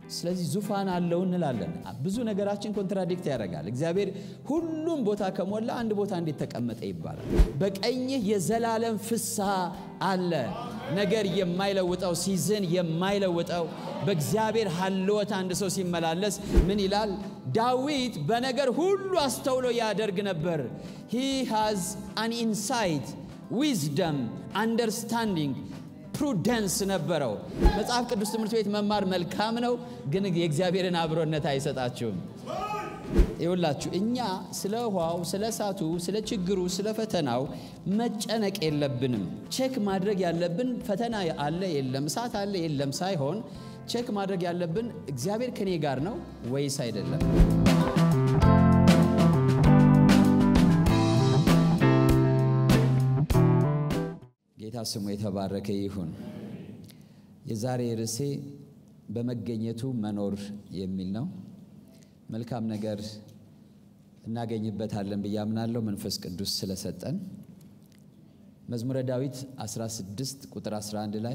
ስለዚህ ዙፋን አለው እንላለን። ብዙ ነገራችን ኮንትራዲክት ያደርጋል። እግዚአብሔር ሁሉም ቦታ ከሞላ አንድ ቦታ እንዴት ተቀመጠ ይባላል? በቀኝህ የዘላለም ፍስሐ አለ። ነገር የማይለውጠው ሲዝን የማይለውጠው በእግዚአብሔር ሀልወት አንድ ሰው ሲመላለስ ምን ይላል? ዳዊት በነገር ሁሉ አስተውሎ ያደርግ ነበር። ሂ ሃዝ አን ኢንሳይት ዊዝደም አንደርስታንዲንግ ፕሩደንስ ነበረው። መጽሐፍ ቅዱስ ትምህርት ቤት መማር መልካም ነው፣ ግን የእግዚአብሔርን አብሮነት አይሰጣችሁም። ይውላችሁ እኛ ስለ ውሃው፣ ስለ እሳቱ፣ ስለ ችግሩ፣ ስለ ፈተናው መጨነቅ የለብንም። ቼክ ማድረግ ያለብን ፈተና አለ የለም፣ እሳት አለ የለም ሳይሆን ቼክ ማድረግ ያለብን እግዚአብሔር ከኔ ጋር ነው ወይስ አይደለም። ጌታ ስሙ የተባረከ ይሁን። የዛሬ ርዕሴ በመገኘቱ መኖር የሚል ነው። መልካም ነገር እናገኝበታለን ብዬ አምናለሁ መንፈስ ቅዱስ ስለሰጠን። መዝሙረ ዳዊት 16 ቁጥር 11 ላይ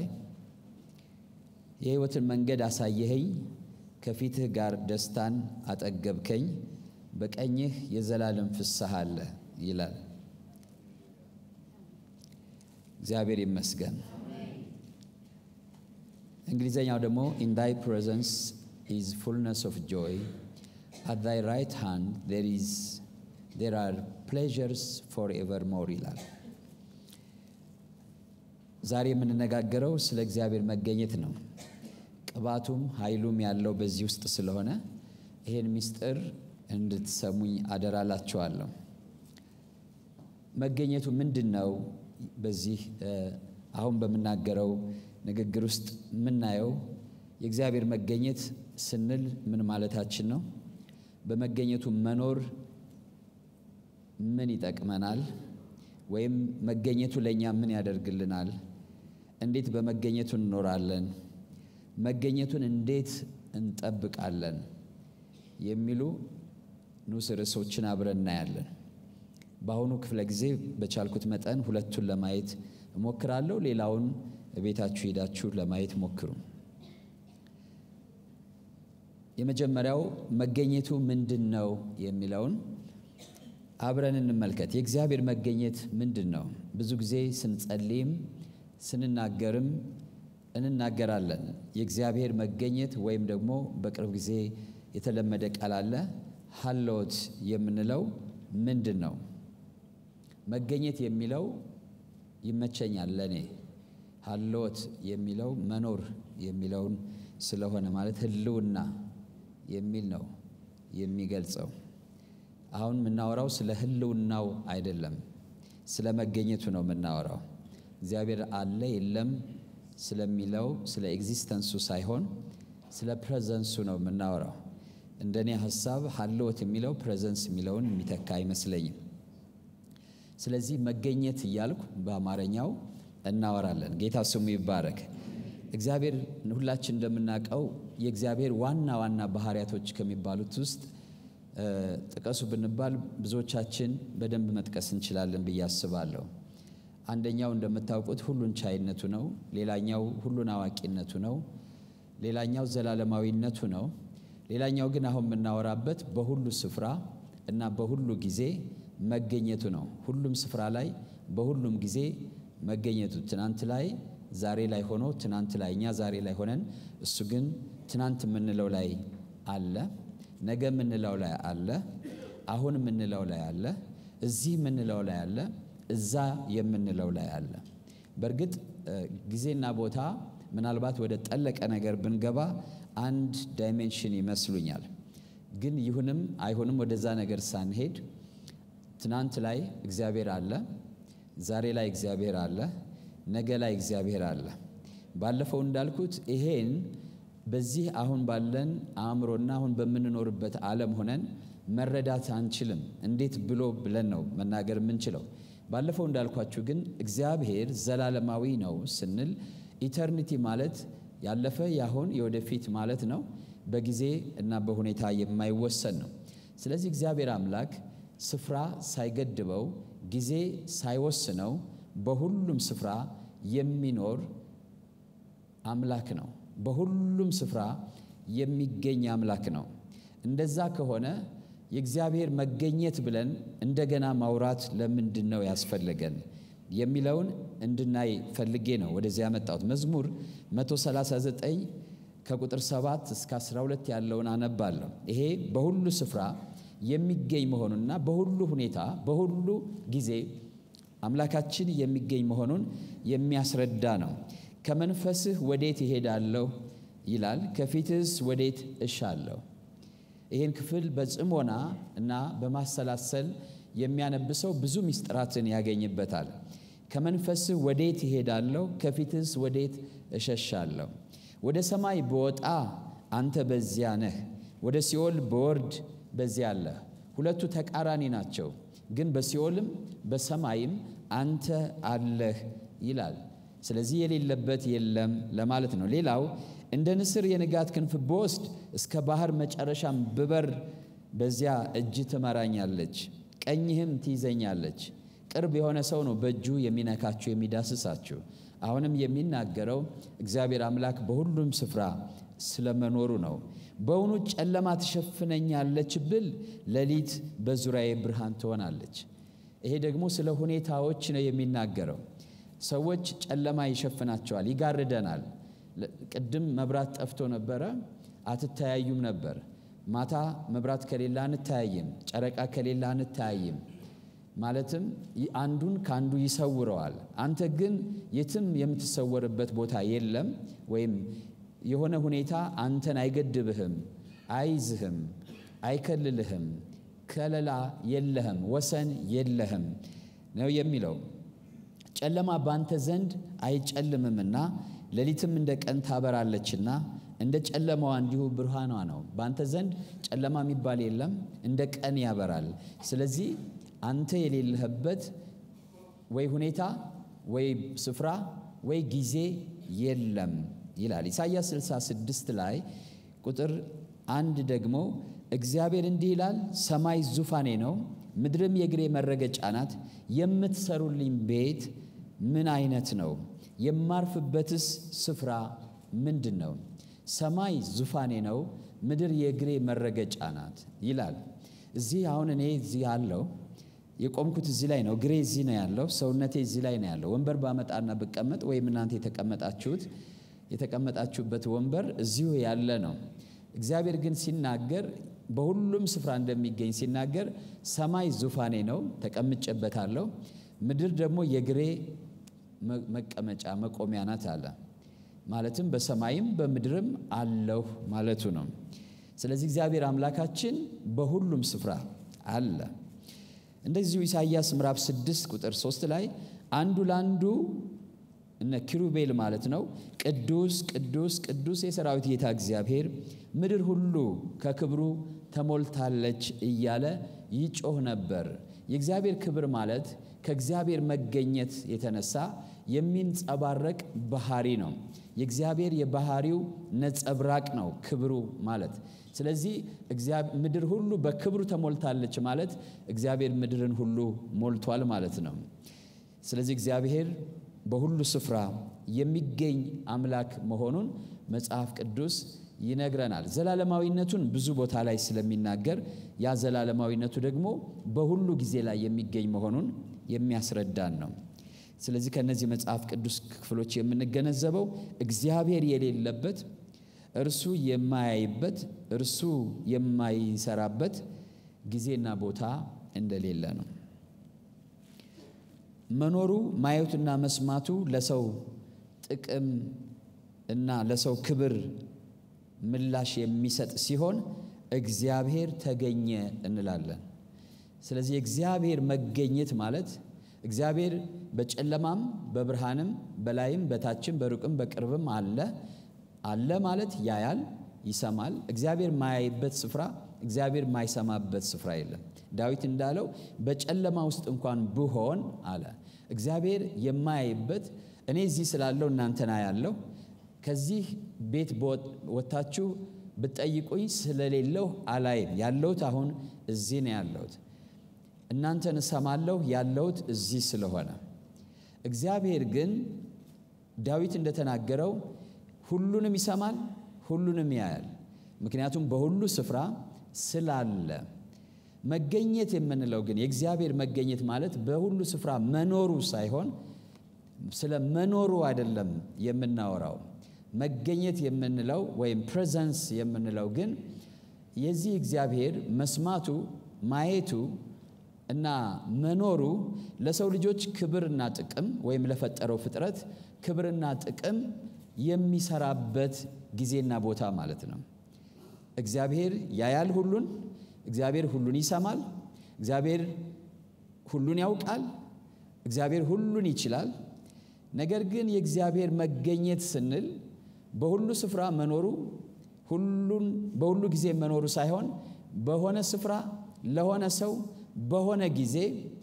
የሕይወትን መንገድ አሳየኸኝ፣ ከፊትህ ጋር ደስታን አጠገብከኝ፣ በቀኝህ የዘላለም ፍስሐ አለ ይላል። እግዚአብሔር ይመስገን። እንግሊዘኛው ደግሞ ኢን ዳይ ፕሬዘንስ ኢዝ ፉልነስ ኦፍ ጆይ አት ዳይ ራይት ሃንድ ዜር ኢዝ ዜር አር ፕሌዠርስ ፎር ኤቨር ሞር ይላል። ዛሬ የምንነጋገረው ስለ እግዚአብሔር መገኘት ነው። ቅባቱም ኃይሉም ያለው በዚህ ውስጥ ስለሆነ ይሄን ምስጢር እንድትሰሙኝ አደራላችኋለሁ። መገኘቱ ምንድን ነው? በዚህ አሁን በምናገረው ንግግር ውስጥ የምናየው የእግዚአብሔር መገኘት ስንል ምን ማለታችን ነው? በመገኘቱ መኖር ምን ይጠቅመናል? ወይም መገኘቱ ለእኛ ምን ያደርግልናል? እንዴት በመገኘቱ እንኖራለን? መገኘቱን እንዴት እንጠብቃለን? የሚሉ ንዑስ ርዕሶችን አብረን እናያለን። በአሁኑ ክፍለ ጊዜ በቻልኩት መጠን ሁለቱን ለማየት እሞክራለሁ። ሌላውን ቤታችሁ ሄዳችሁ ለማየት ሞክሩ። የመጀመሪያው መገኘቱ ምንድን ነው የሚለውን አብረን እንመልከት። የእግዚአብሔር መገኘት ምንድን ነው? ብዙ ጊዜ ስንጸልይም ስንናገርም እንናገራለን። የእግዚአብሔር መገኘት ወይም ደግሞ በቅርብ ጊዜ የተለመደ ቃል አለ ሀልዎት የምንለው ምንድን ነው? መገኘት የሚለው ይመቸኛል ለእኔ። ሀልዎት የሚለው መኖር የሚለውን ስለሆነ ማለት ህልውና የሚል ነው የሚገልጸው። አሁን የምናወራው ስለ ህልውናው አይደለም፣ ስለ መገኘቱ ነው የምናወራው። እግዚአብሔር አለ የለም ስለሚለው ስለ ኤግዚስተንሱ ሳይሆን ስለ ፕሬዘንሱ ነው የምናወራው። እንደኔ ሀሳብ ሀልዎት የሚለው ፕሬዘንስ የሚለውን የሚተካ አይመስለኝም። ስለዚህ መገኘት እያልኩ በአማርኛው እናወራለን። ጌታ ስሙ ይባረክ። እግዚአብሔር ሁላችን እንደምናውቀው የእግዚአብሔር ዋና ዋና ባህሪያቶች ከሚባሉት ውስጥ ጥቀሱ ብንባል ብዙዎቻችን በደንብ መጥቀስ እንችላለን ብዬ አስባለሁ። አንደኛው እንደምታውቁት ሁሉን ቻይነቱ ነው። ሌላኛው ሁሉን አዋቂነቱ ነው። ሌላኛው ዘላለማዊነቱ ነው። ሌላኛው ግን አሁን የምናወራበት በሁሉ ስፍራ እና በሁሉ ጊዜ መገኘቱ ነው። ሁሉም ስፍራ ላይ በሁሉም ጊዜ መገኘቱ ትናንት ላይ ዛሬ ላይ ሆኖ ትናንት ላይ እኛ ዛሬ ላይ ሆነን እሱ ግን ትናንት የምንለው ላይ አለ፣ ነገ የምንለው ላይ አለ፣ አሁን የምንለው ላይ አለ፣ እዚህ የምንለው ላይ አለ፣ እዛ የምንለው ላይ አለ። በእርግጥ ጊዜና ቦታ ምናልባት ወደ ጠለቀ ነገር ብንገባ አንድ ዳይሜንሽን ይመስሉኛል። ግን ይሁንም አይሁንም ወደዛ ነገር ሳንሄድ ትናንት ላይ እግዚአብሔር አለ፣ ዛሬ ላይ እግዚአብሔር አለ፣ ነገ ላይ እግዚአብሔር አለ። ባለፈው እንዳልኩት ይሄን በዚህ አሁን ባለን አእምሮና አሁን በምንኖርበት ዓለም ሆነን መረዳት አንችልም። እንዴት ብሎ ብለን ነው መናገር የምንችለው? ባለፈው እንዳልኳችሁ ግን እግዚአብሔር ዘላለማዊ ነው ስንል ኢተርኒቲ ማለት ያለፈ ያሁን የወደፊት ማለት ነው። በጊዜ እና በሁኔታ የማይወሰን ነው። ስለዚህ እግዚአብሔር አምላክ ስፍራ ሳይገድበው ጊዜ ሳይወስነው በሁሉም ስፍራ የሚኖር አምላክ ነው። በሁሉም ስፍራ የሚገኝ አምላክ ነው። እንደዛ ከሆነ የእግዚአብሔር መገኘት ብለን እንደገና ማውራት ለምንድን ነው ያስፈለገን የሚለውን እንድናይ ፈልጌ ነው ወደዚህ ያመጣሁት። መዝሙር 139 ከቁጥር 7 እስከ 12 ያለውን አነባለሁ። ይሄ በሁሉ ስፍራ የሚገኝ መሆኑንና በሁሉ ሁኔታ በሁሉ ጊዜ አምላካችን የሚገኝ መሆኑን የሚያስረዳ ነው። ከመንፈስህ ወዴት እሄዳለሁ ይላል፣ ከፊትህስ ወዴት እሻለሁ። ይህን ክፍል በጽሞና እና በማሰላሰል የሚያነብሰው ብዙ ምስጢራትን ያገኝበታል። ከመንፈስህ ወዴት እሄዳለሁ፣ ከፊትህስ ወዴት እሸሻለሁ። ወደ ሰማይ በወጣ አንተ በዚያ ነህ፣ ወደ ሲኦል በወርድ በዚያ አለህ። ሁለቱ ተቃራኒ ናቸው፣ ግን በሲኦልም በሰማይም አንተ አለህ ይላል። ስለዚህ የሌለበት የለም ለማለት ነው። ሌላው እንደ ንስር የንጋት ክንፍ ብወስድ እስከ ባህር መጨረሻም ብበር በዚያ እጅ ትመራኛለች፣ ቀኝህም ትይዘኛለች። ቅርብ የሆነ ሰው ነው በእጁ የሚነካችሁ የሚዳስሳችሁ። አሁንም የሚናገረው እግዚአብሔር አምላክ በሁሉም ስፍራ ስለመኖሩ ነው። በውኑ ጨለማ ትሸፍነኛለች ብል ሌሊት በዙሪያዬ ብርሃን ትሆናለች። ይሄ ደግሞ ስለ ሁኔታዎች ነው የሚናገረው። ሰዎች ጨለማ ይሸፍናቸዋል፣ ይጋርደናል። ቅድም መብራት ጠፍቶ ነበረ፣ አትተያዩም ነበር። ማታ መብራት ከሌላ አንተያይም፣ ጨረቃ ከሌላ አንተያይም። ማለትም አንዱን ከአንዱ ይሰውረዋል። አንተ ግን የትም የምትሰወርበት ቦታ የለም፣ ወይም የሆነ ሁኔታ አንተን አይገድብህም፣ አይዝህም፣ አይከልልህም፣ ከለላ የለህም፣ ወሰን የለህም ነው የሚለው። ጨለማ ባንተ ዘንድ አይጨልምምና ሌሊትም እንደ ቀን ታበራለችና እንደ ጨለማዋ እንዲሁ ብርሃኗ ነው። ባንተ ዘንድ ጨለማ የሚባል የለም፣ እንደ ቀን ያበራል። ስለዚህ አንተ የሌለህበት ወይ ሁኔታ ወይ ስፍራ ወይ ጊዜ የለም ይላል። ኢሳይያስ 66 ላይ ቁጥር አንድ ደግሞ እግዚአብሔር እንዲህ ይላል፣ ሰማይ ዙፋኔ ነው፣ ምድርም የእግሬ መረገጫ ናት። የምትሰሩልኝ ቤት ምን አይነት ነው? የማርፍበትስ ስፍራ ምንድን ነው? ሰማይ ዙፋኔ ነው፣ ምድር የእግሬ መረገጫ ናት ይላል። እዚህ አሁን እኔ እዚህ አለው የቆምኩት እዚህ ላይ ነው። እግሬ እዚህ ነው ያለው። ሰውነቴ እዚህ ላይ ነው ያለው። ወንበር ባመጣና ብቀመጥ ወይም እናንተ የተቀመጣችሁት የተቀመጣችሁበት ወንበር እዚሁ ያለ ነው። እግዚአብሔር ግን ሲናገር በሁሉም ስፍራ እንደሚገኝ ሲናገር ሰማይ ዙፋኔ ነው፣ ተቀምጬበታለሁ። ምድር ደግሞ የእግሬ መቀመጫ መቆሚያ ናት አለ። ማለትም በሰማይም በምድርም አለሁ ማለቱ ነው። ስለዚህ እግዚአብሔር አምላካችን በሁሉም ስፍራ አለ። እንደዚሁ ኢሳይያስ ምዕራፍ 6 ቁጥር 3 ላይ አንዱ ለአንዱ እነ ኪሩቤል ማለት ነው ቅዱስ ቅዱስ ቅዱስ የሰራዊት ጌታ እግዚአብሔር ምድር ሁሉ ከክብሩ ተሞልታለች እያለ ይጮህ ነበር። የእግዚአብሔር ክብር ማለት ከእግዚአብሔር መገኘት የተነሳ የሚንጸባረቅ ባህሪ ነው። የእግዚአብሔር የባህሪው ነጸብራቅ ነው ክብሩ ማለት። ስለዚህ ምድር ሁሉ በክብሩ ተሞልታለች ማለት እግዚአብሔር ምድርን ሁሉ ሞልቷል ማለት ነው። ስለዚህ እግዚአብሔር በሁሉ ስፍራ የሚገኝ አምላክ መሆኑን መጽሐፍ ቅዱስ ይነግረናል። ዘላለማዊነቱን ብዙ ቦታ ላይ ስለሚናገር ያ ዘላለማዊነቱ ደግሞ በሁሉ ጊዜ ላይ የሚገኝ መሆኑን የሚያስረዳን ነው። ስለዚህ ከእነዚህ መጽሐፍ ቅዱስ ክፍሎች የምንገነዘበው እግዚአብሔር የሌለበት እርሱ የማያይበት እርሱ የማይሰራበት ጊዜና ቦታ እንደሌለ ነው። መኖሩ ማየቱና መስማቱ ለሰው ጥቅም እና ለሰው ክብር ምላሽ የሚሰጥ ሲሆን እግዚአብሔር ተገኘ እንላለን። ስለዚህ የእግዚአብሔር መገኘት ማለት እግዚአብሔር በጨለማም በብርሃንም በላይም በታችም በሩቅም በቅርብም አለ አለ ማለት ያያል፣ ይሰማል። እግዚአብሔር ማያይበት ስፍራ፣ እግዚአብሔር ማይሰማበት ስፍራ የለም። ዳዊት እንዳለው በጨለማ ውስጥ እንኳን ብሆን አለ እግዚአብሔር የማያይበት እኔ እዚህ ስላለው እናንተን አያለሁ። ከዚህ ቤት ወጥታችሁ ብትጠይቁኝ ስለሌለው አላይም። ያለሁት አሁን እዚህ ነው ያለሁት። እናንተን እሰማለሁ ያለሁት እዚህ ስለሆነ እግዚአብሔር ግን ዳዊት እንደተናገረው ሁሉንም ይሰማል፣ ሁሉንም ያያል። ምክንያቱም በሁሉ ስፍራ ስላለ። መገኘት የምንለው ግን የእግዚአብሔር መገኘት ማለት በሁሉ ስፍራ መኖሩ ሳይሆን ስለ መኖሩ አይደለም የምናወራው። መገኘት የምንለው ወይም ፕሬዘንስ የምንለው ግን የዚህ እግዚአብሔር መስማቱ፣ ማየቱ እና መኖሩ ለሰው ልጆች ክብርና ጥቅም ወይም ለፈጠረው ፍጥረት ክብርና ጥቅም የሚሰራበት ጊዜና ቦታ ማለት ነው። እግዚአብሔር ያያል ሁሉን። እግዚአብሔር ሁሉን ይሰማል። እግዚአብሔር ሁሉን ያውቃል። እግዚአብሔር ሁሉን ይችላል። ነገር ግን የእግዚአብሔር መገኘት ስንል በሁሉ ስፍራ መኖሩ ሁሉን በሁሉ ጊዜ መኖሩ ሳይሆን በሆነ ስፍራ ለሆነ ሰው በሆነ ጊዜ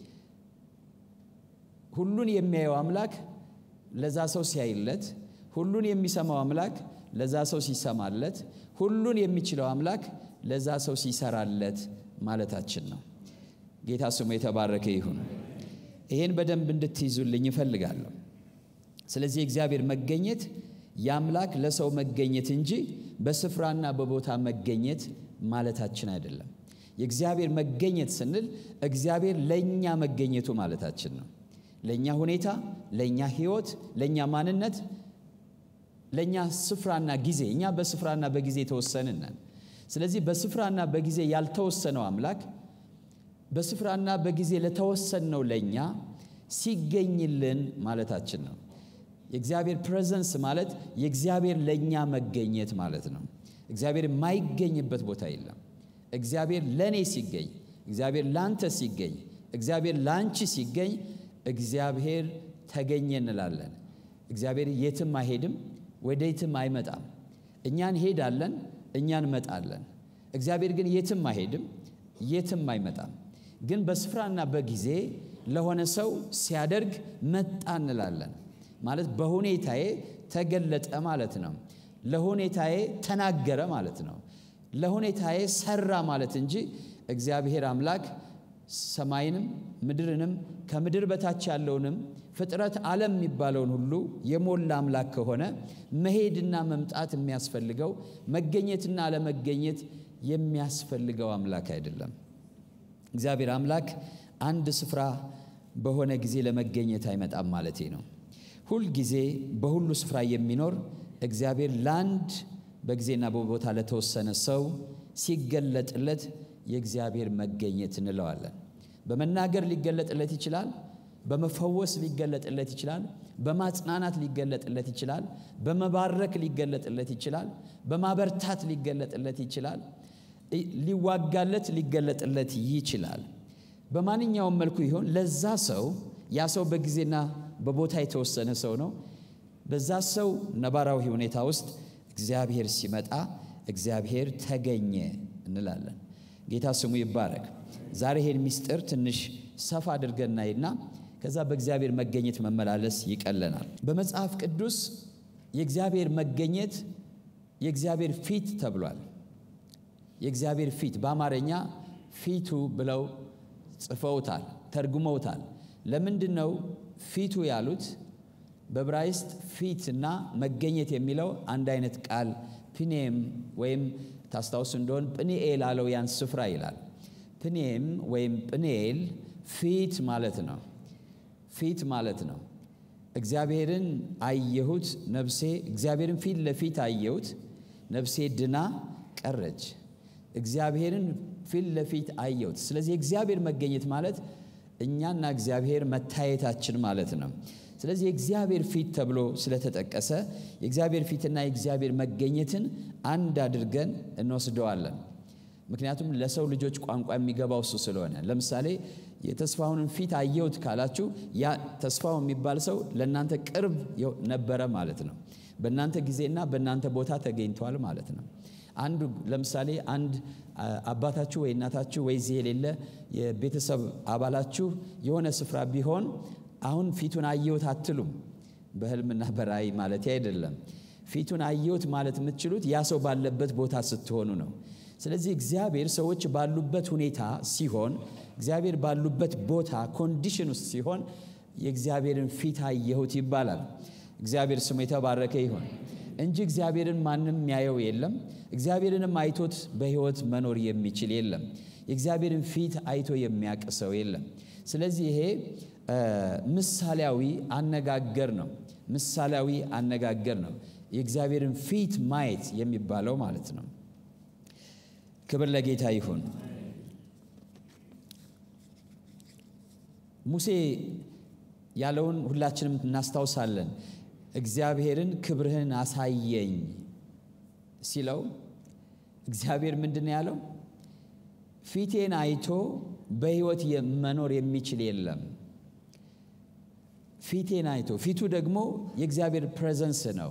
ሁሉን የሚያየው አምላክ ለዛ ሰው ሲያይለት፣ ሁሉን የሚሰማው አምላክ ለዛ ሰው ሲሰማለት፣ ሁሉን የሚችለው አምላክ ለዛ ሰው ሲሰራለት ማለታችን ነው። ጌታ ስሙ የተባረከ ይሁን። ይህን በደንብ እንድትይዙልኝ እፈልጋለሁ። ስለዚህ የእግዚአብሔር መገኘት የአምላክ ለሰው መገኘት እንጂ በስፍራና በቦታ መገኘት ማለታችን አይደለም። የእግዚአብሔር መገኘት ስንል እግዚአብሔር ለእኛ መገኘቱ ማለታችን ነው። ለእኛ ሁኔታ፣ ለእኛ ሕይወት፣ ለእኛ ማንነት፣ ለእኛ ስፍራና ጊዜ። እኛ በስፍራና በጊዜ የተወሰንን ነን። ስለዚህ በስፍራና በጊዜ ያልተወሰነው አምላክ በስፍራና በጊዜ ለተወሰንነው ለእኛ ሲገኝልን ማለታችን ነው። የእግዚአብሔር ፕሬዘንስ ማለት የእግዚአብሔር ለእኛ መገኘት ማለት ነው። እግዚአብሔር የማይገኝበት ቦታ የለም። እግዚአብሔር ለእኔ ሲገኝ፣ እግዚአብሔር ላንተ ሲገኝ፣ እግዚአብሔር ላንቺ ሲገኝ እግዚአብሔር ተገኘ እንላለን። እግዚአብሔር የትም አይሄድም፣ ወደ የትም አይመጣም። እኛ እንሄዳለን፣ እኛ እንመጣለን። እግዚአብሔር ግን የትም አይሄድም፣ የትም አይመጣም። ግን በስፍራና በጊዜ ለሆነ ሰው ሲያደርግ መጣ እንላለን። ማለት በሁኔታዬ ተገለጠ ማለት ነው። ለሁኔታዬ ተናገረ ማለት ነው። ለሁኔታዬ ሰራ ማለት እንጂ እግዚአብሔር አምላክ ሰማይንም ምድርንም ከምድር በታች ያለውንም ፍጥረት ዓለም የሚባለውን ሁሉ የሞላ አምላክ ከሆነ መሄድና መምጣት የሚያስፈልገው መገኘትና አለመገኘት የሚያስፈልገው አምላክ አይደለም። እግዚአብሔር አምላክ አንድ ስፍራ በሆነ ጊዜ ለመገኘት አይመጣም ማለቴ ነው። ሁል ጊዜ በሁሉ ስፍራ የሚኖር እግዚአብሔር ለአንድ በጊዜና በቦታ ለተወሰነ ሰው ሲገለጥለት የእግዚአብሔር መገኘት እንለዋለን። በመናገር ሊገለጥለት ይችላል። በመፈወስ ሊገለጥለት ይችላል። በማጽናናት ሊገለጥለት ይችላል። በመባረክ ሊገለጥለት ይችላል። በማበርታት ሊገለጥለት ይችላል። ሊዋጋለት ሊገለጥለት ይችላል። በማንኛውም መልኩ ይሆን ለዛ ሰው ያ ሰው በጊዜና በቦታ የተወሰነ ሰው ነው። በዛ ሰው ነባራዊ ሁኔታ ውስጥ እግዚአብሔር ሲመጣ እግዚአብሔር ተገኘ እንላለን። ጌታ ስሙ ይባረክ። ዛሬ ይሄን ምስጢር ትንሽ ሰፋ አድርገን እናይና ከዛ በእግዚአብሔር መገኘት መመላለስ ይቀለናል። በመጽሐፍ ቅዱስ የእግዚአብሔር መገኘት የእግዚአብሔር ፊት ተብሏል። የእግዚአብሔር ፊት በአማርኛ ፊቱ ብለው ጽፈውታል፣ ተርጉመውታል። ለምንድን ነው ፊቱ ያሉት? በዕብራይስጥ ፊት እና መገኘት የሚለው አንድ አይነት ቃል ፕኔም ወይም ታስታውሱ እንደሆን ጵኒኤል አለው ያን ስፍራ ይላል። ፕኔም ወይም ጵኔኤል ፊት ማለት ነው። ፊት ማለት ነው። እግዚአብሔርን አየሁት ነፍሴ፣ እግዚአብሔርን ፊት ለፊት አየሁት ነፍሴ ድና ቀረች። እግዚአብሔርን ፊት ለፊት አየሁት። ስለዚህ እግዚአብሔር መገኘት ማለት እኛና እግዚአብሔር መታየታችን ማለት ነው። ስለዚህ የእግዚአብሔር ፊት ተብሎ ስለተጠቀሰ የእግዚአብሔር ፊትና የእግዚአብሔር መገኘትን አንድ አድርገን እንወስደዋለን። ምክንያቱም ለሰው ልጆች ቋንቋ የሚገባው እሱ ስለሆነ። ለምሳሌ የተስፋሁንን ፊት አየሁት ካላችሁ ያ ተስፋው የሚባል ሰው ለእናንተ ቅርብ ነበረ ማለት ነው። በእናንተ ጊዜና በእናንተ ቦታ ተገኝቷል ማለት ነው። አንዱ ለምሳሌ አንድ አባታችሁ ወይ እናታችሁ ወይ እዚህ የሌለ የቤተሰብ አባላችሁ የሆነ ስፍራ ቢሆን አሁን ፊቱን አየሁት አትሉም። በህልምና በራእይ ማለት አይደለም። ፊቱን አየሁት ማለት የምትችሉት ያ ሰው ባለበት ቦታ ስትሆኑ ነው። ስለዚህ እግዚአብሔር ሰዎች ባሉበት ሁኔታ ሲሆን፣ እግዚአብሔር ባሉበት ቦታ ኮንዲሽን ውስጥ ሲሆን የእግዚአብሔርን ፊት አየሁት ይባላል። እግዚአብሔር ስሙ የተባረከ ይሁን። እንጂ እግዚአብሔርን ማንም የሚያየው የለም። እግዚአብሔርንም አይቶት በሕይወት መኖር የሚችል የለም። የእግዚአብሔርን ፊት አይቶ የሚያውቅ ሰው የለም። ስለዚህ ይሄ ምሳሌያዊ አነጋገር ነው። ምሳሌያዊ አነጋገር ነው። የእግዚአብሔርን ፊት ማየት የሚባለው ማለት ነው። ክብር ለጌታ ይሁን። ሙሴ ያለውን ሁላችንም እናስታውሳለን። እግዚአብሔርን ክብርህን አሳየኝ ሲለው እግዚአብሔር ምንድን ነው ያለው? ፊቴን አይቶ በሕይወት መኖር የሚችል የለም። ፊቴን አይቶ ፊቱ ደግሞ የእግዚአብሔር ፕሬዘንስ ነው።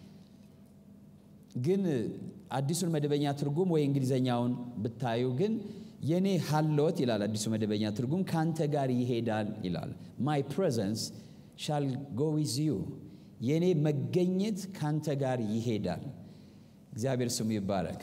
ግን አዲሱን መደበኛ ትርጉም ወይ እንግሊዘኛውን ብታዩ ግን የኔ ሀልወት ይላል አዲሱ መደበኛ ትርጉም ከአንተ ጋር ይሄዳል ይላል። ማይ ፕሬዘንስ ሻል ጎ ዊዝ ዩ የኔ መገኘት ካንተ ጋር ይሄዳል። እግዚአብሔር ስሙ ይባረክ።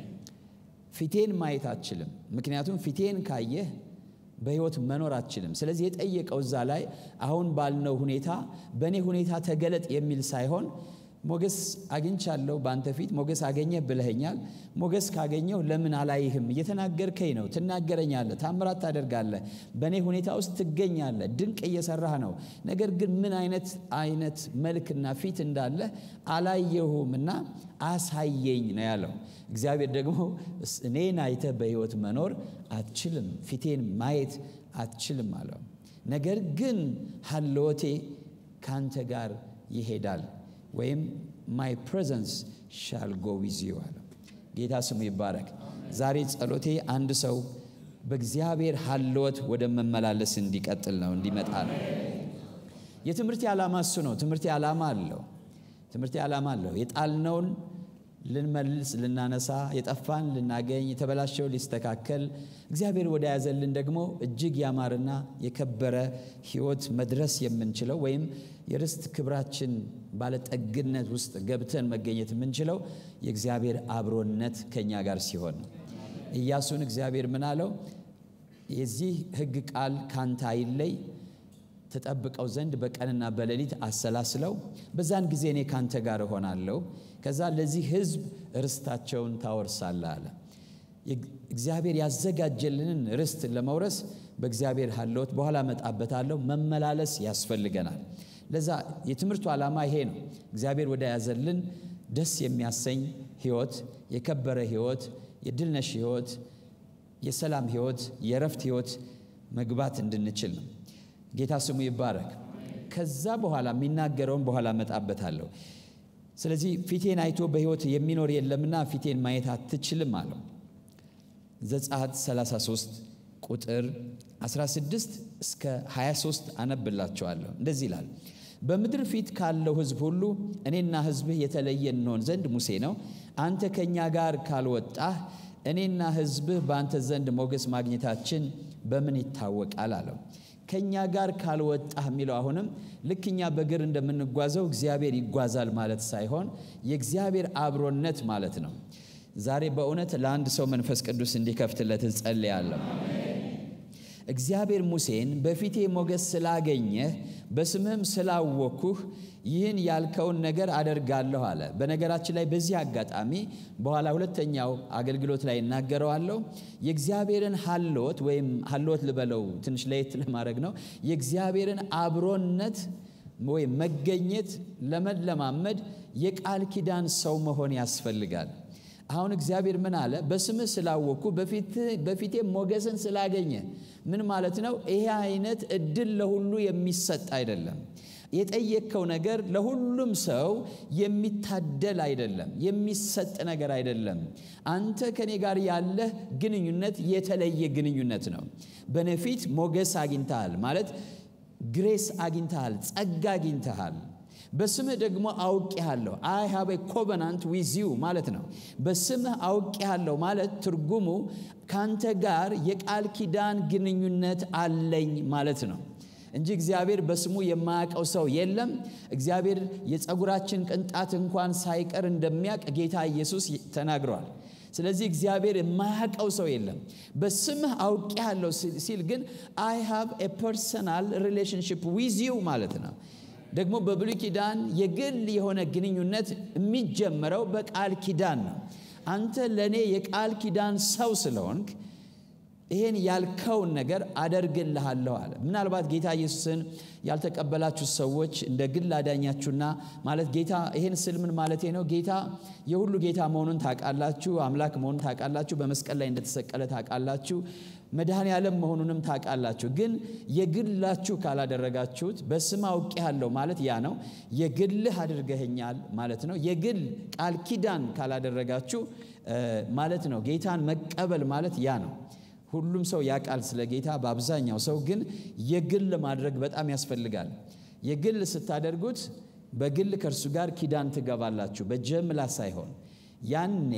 ፊቴን ማየት አትችልም፣ ምክንያቱም ፊቴን ካየህ በሕይወት መኖር አትችልም። ስለዚህ የጠየቀው እዛ ላይ አሁን ባልነው ሁኔታ በእኔ ሁኔታ ተገለጥ የሚል ሳይሆን ሞገስ አግኝቻለሁ በአንተ ፊት ሞገስ አገኘህ ብለኸኛል። ሞገስ ካገኘሁ ለምን አላይህም? እየተናገርከኝ ነው፣ ትናገረኛለህ፣ ታምራት ታደርጋለህ፣ በእኔ ሁኔታ ውስጥ ትገኛለህ፣ ድንቅ እየሰራህ ነው። ነገር ግን ምን አይነት አይነት መልክና ፊት እንዳለ አላየሁም እና አሳየኝ ነው ያለው። እግዚአብሔር ደግሞ እኔን አይተህ በሕይወት መኖር አትችልም፣ ፊቴን ማየት አትችልም አለው። ነገር ግን ሀልወቴ ካንተ ጋር ይሄዳል ወይም ማይ ፕሬዘንስ ሻል ጎ ዊዝ ዩ አለ። ጌታ ስሙ ይባረክ። ዛሬ ጸሎቴ አንድ ሰው በእግዚአብሔር ሀልወት ወደ መመላለስ እንዲቀጥል ነው እንዲመጣ ነው። የትምህርቴ ዓላማ እሱ ነው። ትምህርቴ ዓላማ አለው። ትምህርቴ ዓላማ አለው። የጣልነውን ልንመልስ፣ ልናነሳ፣ የጠፋን ልናገኝ፣ የተበላሸው ሊስተካከል፣ እግዚአብሔር ወደ ያዘልን ደግሞ እጅግ ያማረና የከበረ ሕይወት መድረስ የምንችለው ወይም የርስት ክብራችን ባለጠግነት ውስጥ ገብተን መገኘት የምንችለው የእግዚአብሔር አብሮነት ከእኛ ጋር ሲሆን ነው። ኢያሱን እግዚአብሔር ምን አለው? የዚህ ሕግ ቃል ካንተ አይለይ ተጠብቀው ዘንድ በቀንና በሌሊት አሰላስለው፣ በዛን ጊዜ እኔ ካንተ ጋር እሆናለሁ፣ ከዛ ለዚህ ሕዝብ ርስታቸውን ታወርሳለህ አለ። እግዚአብሔር ያዘጋጀልንን ርስት ለመውረስ በእግዚአብሔር ሀልወት በኋላ እመጣበታለሁ መመላለስ ያስፈልገናል። ለዛ የትምህርቱ ዓላማ ይሄ ነው። እግዚአብሔር ወደ ያዘልን ደስ የሚያሰኝ ሕይወት፣ የከበረ ሕይወት፣ የድልነሽ ሕይወት፣ የሰላም ሕይወት፣ የእረፍት ሕይወት መግባት እንድንችል ነው። ጌታ ስሙ ይባረክ። ከዛ በኋላ የሚናገረውን በኋላ እመጣበታለሁ። ስለዚህ ፊቴን አይቶ በሕይወት የሚኖር የለምና ፊቴን ማየት አትችልም አለው። ዘጸአት 33 ቁጥር 16 እስከ 23 አነብላቸዋለሁ። እንደዚህ ይላል። በምድር ፊት ካለው ሕዝብ ሁሉ እኔና ሕዝብህ የተለየ እንሆን ዘንድ ሙሴ ነው። አንተ ከእኛ ጋር ካልወጣህ እኔና ሕዝብህ በአንተ ዘንድ ሞገስ ማግኘታችን በምን ይታወቃል አለው። ከእኛ ጋር ካልወጣህ የሚለው አሁንም ልክ እኛ በእግር እንደምንጓዘው እግዚአብሔር ይጓዛል ማለት ሳይሆን የእግዚአብሔር አብሮነት ማለት ነው። ዛሬ በእውነት ለአንድ ሰው መንፈስ ቅዱስ እንዲከፍትለት እጸልያለሁ። እግዚአብሔር ሙሴን በፊቴ ሞገስ ስላገኘህ በስምህም ስላወኩህ ይህን ያልከውን ነገር አደርጋለሁ አለ። በነገራችን ላይ በዚህ አጋጣሚ በኋላ ሁለተኛው አገልግሎት ላይ እናገረዋለሁ። የእግዚአብሔርን ሀልወት ወይም ሀልወት ልበለው ትንሽ ለየት ለማድረግ ነው። የእግዚአብሔርን አብሮነት ወይም መገኘት ለመለማመድ የቃል ኪዳን ሰው መሆን ያስፈልጋል። አሁን እግዚአብሔር ምን አለ? በስምህ ስላወቅኩ በፊቴ ሞገስን ስላገኘ ምን ማለት ነው? ይሄ አይነት እድል ለሁሉ የሚሰጥ አይደለም። የጠየቅከው ነገር ለሁሉም ሰው የሚታደል አይደለም፣ የሚሰጥ ነገር አይደለም። አንተ ከኔ ጋር ያለህ ግንኙነት የተለየ ግንኙነት ነው። በነፊት ሞገስ አግኝተሃል ማለት ግሬስ አግኝተሃል፣ ጸጋ አግኝተሃል። በስምህ ደግሞ አውቄሃለሁ አይ ሃቭ ኤ ኮቨናንት ዊዝ ዩ ማለት ነው። በስምህ አውቄሃለሁ ማለት ትርጉሙ ካንተ ጋር የቃል ኪዳን ግንኙነት አለኝ ማለት ነው እንጂ እግዚአብሔር በስሙ የማያውቀው ሰው የለም። እግዚአብሔር የፀጉራችን ቅንጣት እንኳን ሳይቀር እንደሚያውቅ ጌታ ኢየሱስ ተናግሯል። ስለዚህ እግዚአብሔር የማያውቀው ሰው የለም። በስምህ አውቄሃለሁ ሲል ግን አይ ሃቭ ኤ ፐርሰናል ሪሌሽንሽፕ ዊዝ ዩ ማለት ነው። ደግሞ በብሉይ ኪዳን የግል የሆነ ግንኙነት የሚጀመረው በቃል ኪዳን ነው። አንተ ለእኔ የቃል ኪዳን ሰው ስለሆንክ ይሄን ያልከውን ነገር አደርግልሃለሁ አለ። ምናልባት ጌታ ኢየሱስን ያልተቀበላችሁ ሰዎች እንደ ግል አዳኛችሁና ማለት ጌታ ይሄን ስል ምን ማለቴ ነው? ጌታ የሁሉ ጌታ መሆኑን ታውቃላችሁ፣ አምላክ መሆኑን ታውቃላችሁ፣ በመስቀል ላይ እንደተሰቀለ ታውቃላችሁ፣ መድኃኔ ዓለም መሆኑንም ታውቃላችሁ። ግን የግላችሁ ካላደረጋችሁት በስም አውቄሃለሁ ማለት ያ ነው። የግልህ አድርገኸኛል ማለት ነው። የግል ቃል ኪዳን ካላደረጋችሁ ማለት ነው። ጌታን መቀበል ማለት ያ ነው። ሁሉም ሰው ያውቃል ስለ ጌታ። በአብዛኛው ሰው ግን የግል ማድረግ በጣም ያስፈልጋል። የግል ስታደርጉት በግል ከእርሱ ጋር ኪዳን ትገባላችሁ፣ በጀምላ ሳይሆን። ያኔ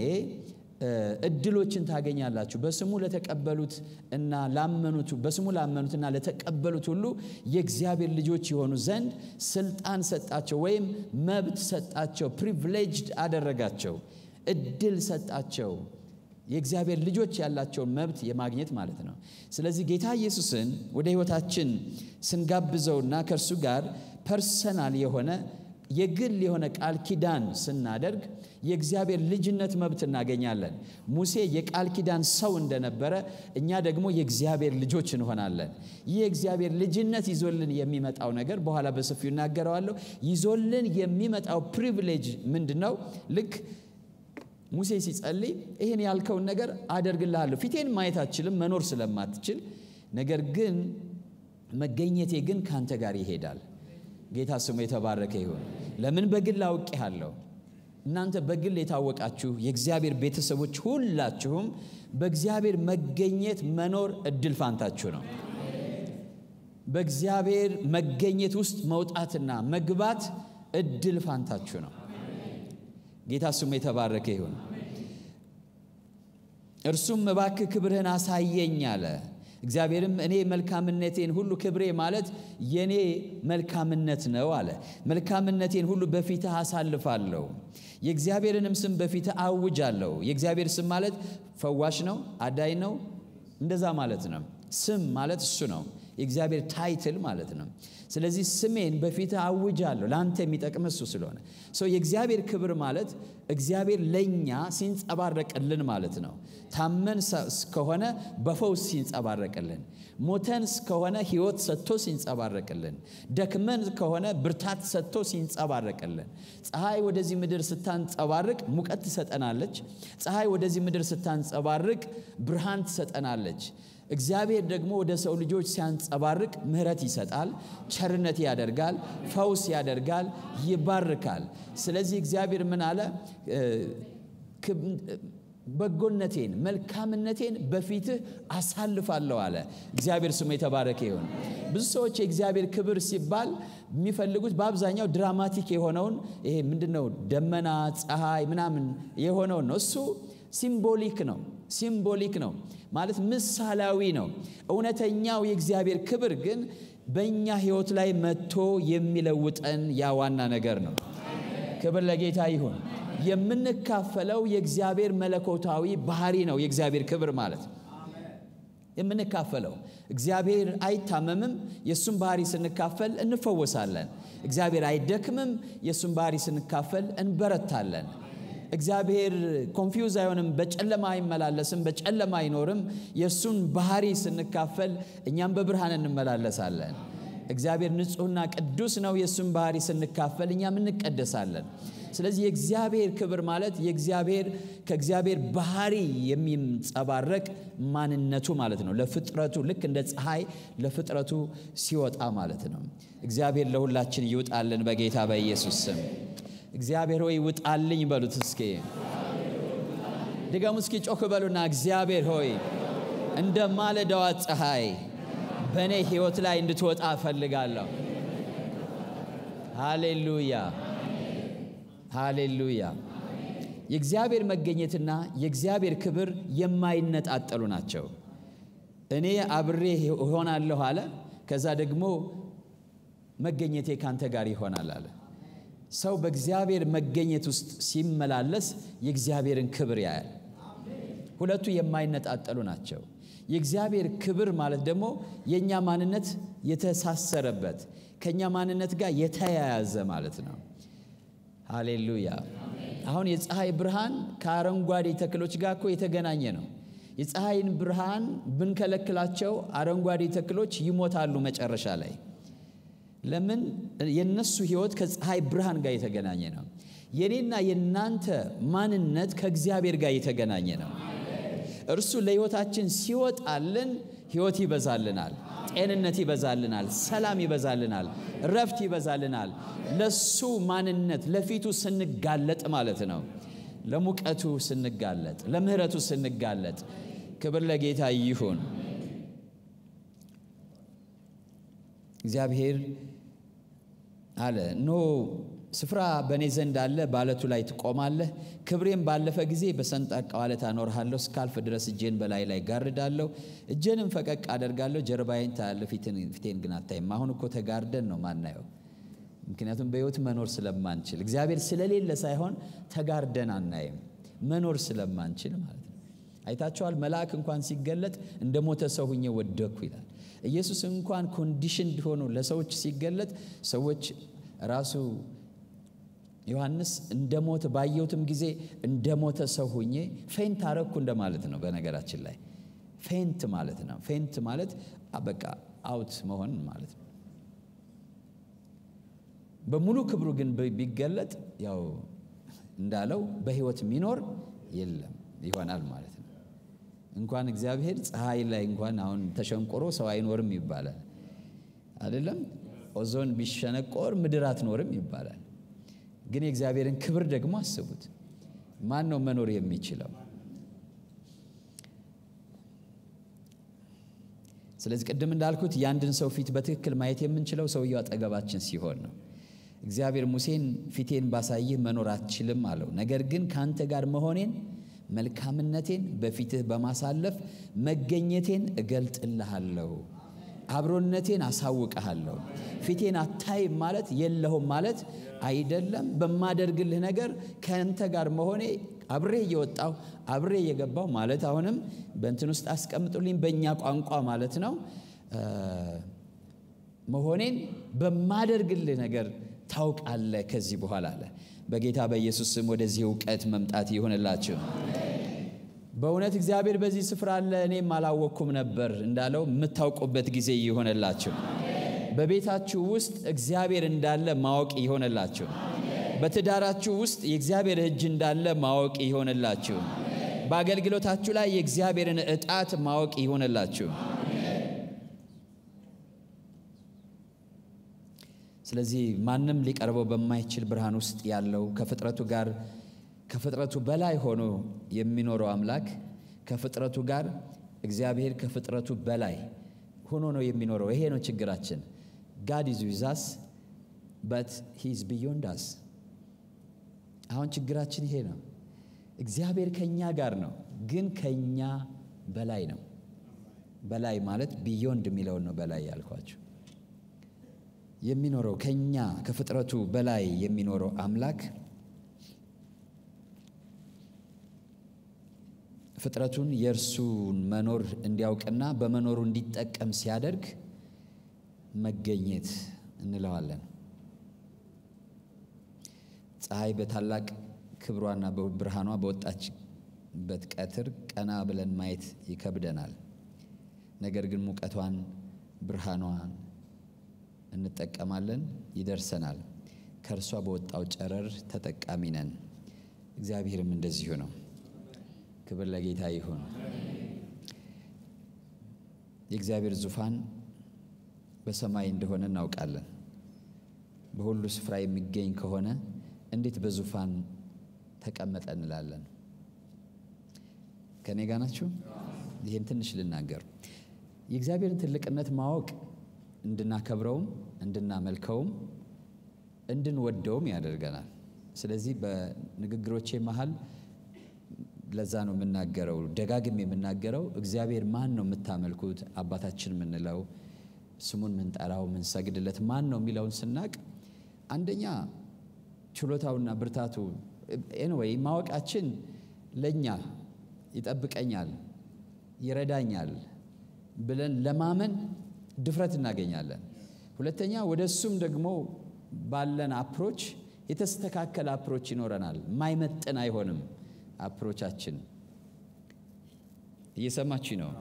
እድሎችን ታገኛላችሁ። በስሙ ለተቀበሉት እና ላመኑት በስሙ ላመኑትና ለተቀበሉት ሁሉ የእግዚአብሔር ልጆች የሆኑ ዘንድ ስልጣን ሰጣቸው፣ ወይም መብት ሰጣቸው፣ ፕሪቪሌጅድ አደረጋቸው፣ እድል ሰጣቸው። የእግዚአብሔር ልጆች ያላቸውን መብት የማግኘት ማለት ነው። ስለዚህ ጌታ ኢየሱስን ወደ ሕይወታችን ስንጋብዘውና ከእርሱ ጋር ፐርሰናል የሆነ የግል የሆነ ቃል ኪዳን ስናደርግ የእግዚአብሔር ልጅነት መብት እናገኛለን። ሙሴ የቃል ኪዳን ሰው እንደነበረ እኛ ደግሞ የእግዚአብሔር ልጆች እንሆናለን። ይህ የእግዚአብሔር ልጅነት ይዞልን የሚመጣው ነገር በኋላ በሰፊው እናገረዋለሁ። ይዞልን የሚመጣው ፕሪቪሌጅ ምንድን ነው? ልክ ሙሴ ሲጸልይ ይህን ያልከውን ነገር አደርግልሃለሁ። ፊቴን ማየት አትችልም መኖር ስለማትችል፣ ነገር ግን መገኘቴ ግን ካንተ ጋር ይሄዳል። ጌታ ስሙ የተባረከ ይሁን። ለምን በግል አውቄሃለሁ። እናንተ በግል የታወቃችሁ የእግዚአብሔር ቤተሰቦች ሁላችሁም በእግዚአብሔር መገኘት መኖር እድል ፋንታችሁ ነው። በእግዚአብሔር መገኘት ውስጥ መውጣትና መግባት እድል ፋንታችሁ ነው። ጌታ ስሙ የተባረከ ይሁን። እርሱም እባክህ ክብርህን አሳየኝ አለ። እግዚአብሔርም እኔ መልካምነቴን ሁሉ ክብሬ ማለት የኔ መልካምነት ነው አለ። መልካምነቴን ሁሉ በፊትህ አሳልፋለሁ፣ የእግዚአብሔርንም ስም በፊትህ አውጃለሁ። የእግዚአብሔር ስም ማለት ፈዋሽ ነው፣ አዳኝ ነው፣ እንደዛ ማለት ነው። ስም ማለት እሱ ነው፣ የእግዚአብሔር ታይትል ማለት ነው። ስለዚህ ስሜን በፊትህ አውጃለሁ፣ ለአንተ የሚጠቅም እሱ ስለሆነ ሰው የእግዚአብሔር ክብር ማለት እግዚአብሔር ለእኛ ሲንጸባረቅልን ማለት ነው። ታመን እስከሆነ በፈውስ ሲንጸባረቅልን፣ ሞተን እስከሆነ ሕይወት ሰጥቶ ሲንጸባረቅልን፣ ደክመን ከሆነ ብርታት ሰጥቶ ሲንጸባረቅልን። ፀሐይ ወደዚህ ምድር ስታንጸባርቅ ሙቀት ትሰጠናለች። ፀሐይ ወደዚህ ምድር ስታንጸባርቅ ብርሃን ትሰጠናለች። እግዚአብሔር ደግሞ ወደ ሰው ልጆች ሲያንጸባርቅ ምሕረት ይሰጣል፣ ቸርነት ያደርጋል፣ ፈውስ ያደርጋል፣ ይባርካል። ስለዚህ እግዚአብሔር ምን አለ? በጎነቴን መልካምነቴን በፊትህ አሳልፋለሁ አለ። እግዚአብሔር ስሙ የተባረከ ይሁን። ብዙ ሰዎች የእግዚአብሔር ክብር ሲባል የሚፈልጉት በአብዛኛው ድራማቲክ የሆነውን ይሄ ምንድን ነው ደመና፣ ፀሐይ ምናምን የሆነውን ነው። እሱ ሲምቦሊክ ነው ሲምቦሊክ ነው ማለት ምሳሌያዊ ነው። እውነተኛው የእግዚአብሔር ክብር ግን በእኛ ሕይወት ላይ መጥቶ የሚለውጠን ያ ዋና ነገር ነው። ክብር ለጌታ ይሁን። የምንካፈለው የእግዚአብሔር መለኮታዊ ባህሪ ነው። የእግዚአብሔር ክብር ማለት የምንካፈለው እግዚአብሔር አይታመምም። የእሱን ባህሪ ስንካፈል እንፈወሳለን። እግዚአብሔር አይደክምም። የእሱን ባህሪ ስንካፈል እንበረታለን። እግዚአብሔር ኮንፊውዝ አይሆንም፣ በጨለማ አይመላለስም፣ በጨለማ አይኖርም። የእሱን ባህሪ ስንካፈል እኛም በብርሃን እንመላለሳለን። እግዚአብሔር ንጹሕና ቅዱስ ነው። የእሱን ባህሪ ስንካፈል እኛም እንቀደሳለን። ስለዚህ የእግዚአብሔር ክብር ማለት የእግዚአብሔር ከእግዚአብሔር ባህሪ የሚንጸባረቅ ማንነቱ ማለት ነው። ለፍጥረቱ ልክ እንደ ፀሐይ ለፍጥረቱ ሲወጣ ማለት ነው። እግዚአብሔር ለሁላችን ይውጣልን በጌታ በኢየሱስ ስም። እግዚአብሔር ሆይ ውጣልኝ በሉት እስኪ ድገሙ እስኪ ጮክ በሉና እግዚአብሔር ሆይ እንደ ማለዳዋ ፀሐይ በእኔ ሕይወት ላይ እንድትወጣ እፈልጋለሁ። ሃሌሉያ ሃሌሉያ። የእግዚአብሔር መገኘትና የእግዚአብሔር ክብር የማይነጣጠሉ ናቸው። እኔ አብሬ እሆናለሁ አለ። ከዛ ደግሞ መገኘቴ ካንተ ጋር ይሆናል አለ። ሰው በእግዚአብሔር መገኘት ውስጥ ሲመላለስ የእግዚአብሔርን ክብር ያያል። ሁለቱ የማይነጣጠሉ ናቸው። የእግዚአብሔር ክብር ማለት ደግሞ የእኛ ማንነት የተሳሰረበት ከእኛ ማንነት ጋር የተያያዘ ማለት ነው። ሃሌሉያ። አሁን የፀሐይ ብርሃን ከአረንጓዴ ተክሎች ጋር እኮ የተገናኘ ነው። የፀሐይን ብርሃን ብንከለክላቸው አረንጓዴ ተክሎች ይሞታሉ መጨረሻ ላይ። ለምን? የነሱ ህይወት ከፀሐይ ብርሃን ጋር የተገናኘ ነው። የኔና የናንተ ማንነት ከእግዚአብሔር ጋር የተገናኘ ነው። እርሱ ለህይወታችን ሲወጣልን ህይወት ይበዛልናል፣ ጤንነት ይበዛልናል፣ ሰላም ይበዛልናል፣ ረፍት ይበዛልናል። ለሱ ማንነት ለፊቱ ስንጋለጥ ማለት ነው። ለሙቀቱ ስንጋለጥ፣ ለምህረቱ ስንጋለጥ፣ ክብር ለጌታ ይሁን። እግዚአብሔር አለ ኖ ስፍራ በእኔ ዘንድ አለ፣ በዓለቱ ላይ ትቆማለህ። ክብሬም ባለፈ ጊዜ በሰንጣቃው ዓለት አኖርሃለሁ። እስካልፍ ድረስ እጄን በላይ ላይ ጋርዳለሁ፣ እጄንም ፈቀቅ አደርጋለሁ። ጀርባዬን ታያለህ፣ ፊቴን ግን አታይም። አሁን እኮ ተጋርደን ነው ማናየው፣ ምክንያቱም በሕይወት መኖር ስለማንችል እግዚአብሔር ስለሌለ ሳይሆን ተጋርደን አናይም፣ መኖር ስለማንችል ማለት ነው። አይታችኋል። መልአክ እንኳን ሲገለጥ እንደ ሞተ ሰው ሁኜ ወደኩ ይላል። ኢየሱስ እንኳን ኮንዲሽን ሆኖ ለሰዎች ሲገለጥ ሰዎች ራሱ ዮሐንስ እንደ ሞተ ባየሁትም ጊዜ እንደ ሞተ ሰው ሁኜ ፌንት አረኩ እንደማለት ነው። በነገራችን ላይ ፌንት ማለት ነው። ፌንት ማለት በቃ አውት መሆን ማለት ነው። በሙሉ ክብሩ ግን ቢገለጥ ያው እንዳለው በሕይወት የሚኖር የለም ይሆናል ማለት ነው። እንኳን እግዚአብሔር ፀሐይ ላይ እንኳን አሁን ተሸንቆሮ ሰው አይኖርም ይባላል አይደለም። ኦዞን ቢሸነቆር ምድር አትኖርም ይባላል። ግን የእግዚአብሔርን ክብር ደግሞ አስቡት። ማን ነው መኖር የሚችለው? ስለዚህ ቅድም እንዳልኩት የአንድን ሰው ፊት በትክክል ማየት የምንችለው ሰውየው አጠገባችን ሲሆን ነው። እግዚአብሔር ሙሴን ፊቴን ባሳይህ መኖር አትችልም አለው። ነገር ግን ከአንተ ጋር መሆኔን መልካምነቴን በፊትህ በማሳለፍ መገኘቴን እገልጥልሃለሁ፣ አብሮነቴን አሳውቀሃለሁ። ፊቴን አታይም ማለት የለሁም ማለት አይደለም። በማደርግልህ ነገር ከአንተ ጋር መሆኔ አብሬ እየወጣሁ አብሬ እየገባሁ ማለት አሁንም በእንትን ውስጥ አስቀምጡልኝ በእኛ ቋንቋ ማለት ነው። መሆኔን በማደርግልህ ነገር ታውቃለህ ከዚህ በኋላ አለ። በጌታ በኢየሱስ ስም ወደዚህ እውቀት መምጣት ይሆንላችሁ። በእውነት እግዚአብሔር በዚህ ስፍራ አለ፣ እኔም አላወቅኩም ነበር እንዳለው የምታውቁበት ጊዜ ይሆንላችሁ። በቤታችሁ ውስጥ እግዚአብሔር እንዳለ ማወቅ ይሆንላችሁ። በትዳራችሁ ውስጥ የእግዚአብሔር እጅ እንዳለ ማወቅ ይሆንላችሁ። በአገልግሎታችሁ ላይ የእግዚአብሔርን እጣት ማወቅ ይሆንላችሁ። ስለዚህ ማንም ሊቀርበው በማይችል ብርሃን ውስጥ ያለው ከፍጥረቱ ጋር ከፍጥረቱ በላይ ሆኖ የሚኖረው አምላክ ከፍጥረቱ ጋር እግዚአብሔር ከፍጥረቱ በላይ ሆኖ ነው የሚኖረው። ይሄ ነው ችግራችን። ጋድ ኢዝ ዊዝ አስ በት ሂ ኢዝ ቢዮንድ አስ። አሁን ችግራችን ይሄ ነው። እግዚአብሔር ከኛ ጋር ነው፣ ግን ከኛ በላይ ነው። በላይ ማለት ቢዮንድ የሚለውን ነው በላይ ያልኳቸው የሚኖረው ከኛ ከፍጥረቱ በላይ የሚኖረው አምላክ ፍጥረቱን የእርሱን መኖር እንዲያውቅና በመኖሩ እንዲጠቀም ሲያደርግ መገኘት እንለዋለን። ፀሐይ በታላቅ ክብሯና በብርሃኗ በወጣችበት ቀትር ቀና ብለን ማየት ይከብደናል። ነገር ግን ሙቀቷን፣ ብርሃኗን እንጠቀማለን፣ ይደርሰናል። ከእርሷ በወጣው ጨረር ተጠቃሚ ነን። እግዚአብሔርም እንደዚሁ ነው። ክብር ለጌታ ይሁን። የእግዚአብሔር ዙፋን በሰማይ እንደሆነ እናውቃለን። በሁሉ ስፍራ የሚገኝ ከሆነ እንዴት በዙፋን ተቀመጠ እንላለን? ከእኔ ጋር ናችሁ? ይህን ትንሽ ልናገር። የእግዚአብሔርን ትልቅነት ማወቅ እንድናከብረውም እንድናመልከውም እንድንወደውም ያደርገናል። ስለዚህ በንግግሮቼ መሀል ለዛ ነው የምናገረው፣ ደጋግም የምናገረው እግዚአብሔር ማን ነው የምታመልኩት? አባታችን የምንለው ስሙን ምንጠራው ምንሰግድለት ማን ነው የሚለውን ስናቅ አንደኛ ችሎታውና ብርታቱ ኤንወይ ማወቃችን ለእኛ ይጠብቀኛል፣ ይረዳኛል ብለን ለማመን ድፍረት እናገኛለን። ሁለተኛ ወደ እሱም ደግሞ ባለን አፕሮች የተስተካከለ አፕሮች ይኖረናል። ማይመጥን አይሆንም አፕሮቻችን። እየሰማችሁ ነው።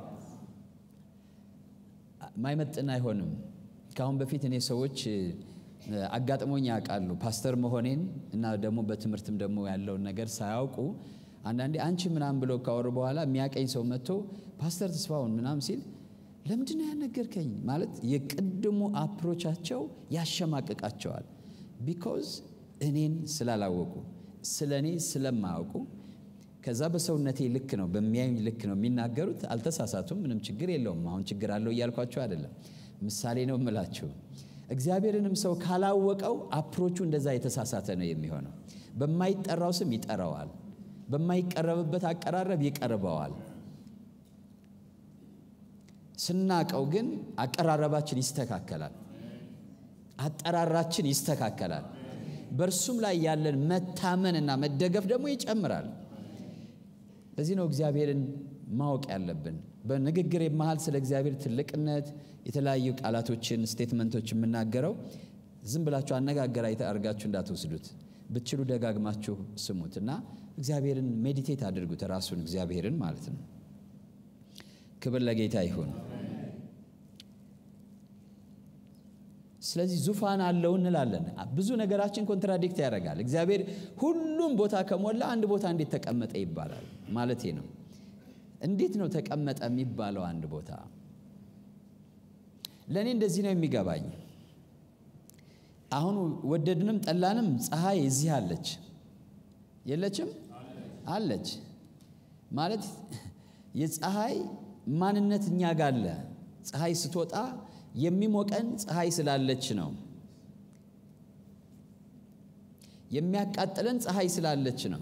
ማይመጥን አይሆንም። ከአሁን በፊት እኔ ሰዎች አጋጥሞኝ ያውቃሉ። ፓስተር መሆኔን እና ደግሞ በትምህርትም ደግሞ ያለውን ነገር ሳያውቁ አንዳንዴ አንቺ ምናምን ብለው ካወሩ በኋላ የሚያቀኝ ሰው መጥቶ ፓስተር ተስፋውን ምናምን ሲል ለምንድን ነው ያነገርከኝ? ማለት የቅድሙ አፕሮቻቸው ያሸማቅቃቸዋል። ቢኮዝ እኔን ስላላወቁ ስለ እኔ ስለማያውቁ ከዛ በሰውነቴ ልክ ነው በሚያዩኝ ልክ ነው የሚናገሩት። አልተሳሳቱም፣ ምንም ችግር የለውም። አሁን ችግር አለው እያልኳቸው አይደለም፣ ምሳሌ ነው የምላችሁ። እግዚአብሔርንም ሰው ካላወቀው አፕሮቹ እንደዛ የተሳሳተ ነው የሚሆነው። በማይጠራው ስም ይጠራዋል፣ በማይቀረብበት አቀራረብ ይቀርበዋል። ስናቀው ግን አቀራረባችን ይስተካከላል፣ አጠራራችን ይስተካከላል። በእርሱም ላይ ያለን መታመንና መደገፍ ደግሞ ይጨምራል። ለዚህ ነው እግዚአብሔርን ማወቅ ያለብን። በንግግር መሃል ስለ እግዚአብሔር ትልቅነት የተለያዩ ቃላቶችን ስቴትመንቶች የምናገረው ዝም ብላችሁ አነጋገር አድርጋችሁ እንዳትወስዱት፣ ብትችሉ ደጋግማችሁ ስሙት እና እግዚአብሔርን ሜዲቴት አድርጉት። ራሱን እግዚአብሔርን ማለት ነው። ክብር ለጌታ ይሁን። ስለዚህ ዙፋን አለው እንላለን። ብዙ ነገራችን ኮንትራዲክት ያደርጋል። እግዚአብሔር ሁሉም ቦታ ከሞላ አንድ ቦታ እንዴት ተቀመጠ ይባላል ማለቴ ነው። እንዴት ነው ተቀመጠ የሚባለው አንድ ቦታ? ለእኔ እንደዚህ ነው የሚገባኝ። አሁን ወደድንም ጠላንም ፀሐይ እዚህ አለች የለችም? አለች ማለት የፀሐይ ማንነት እኛ ጋር አለ። ፀሐይ ስትወጣ የሚሞቀን ፀሐይ ስላለች ነው። የሚያቃጥለን ፀሐይ ስላለች ነው።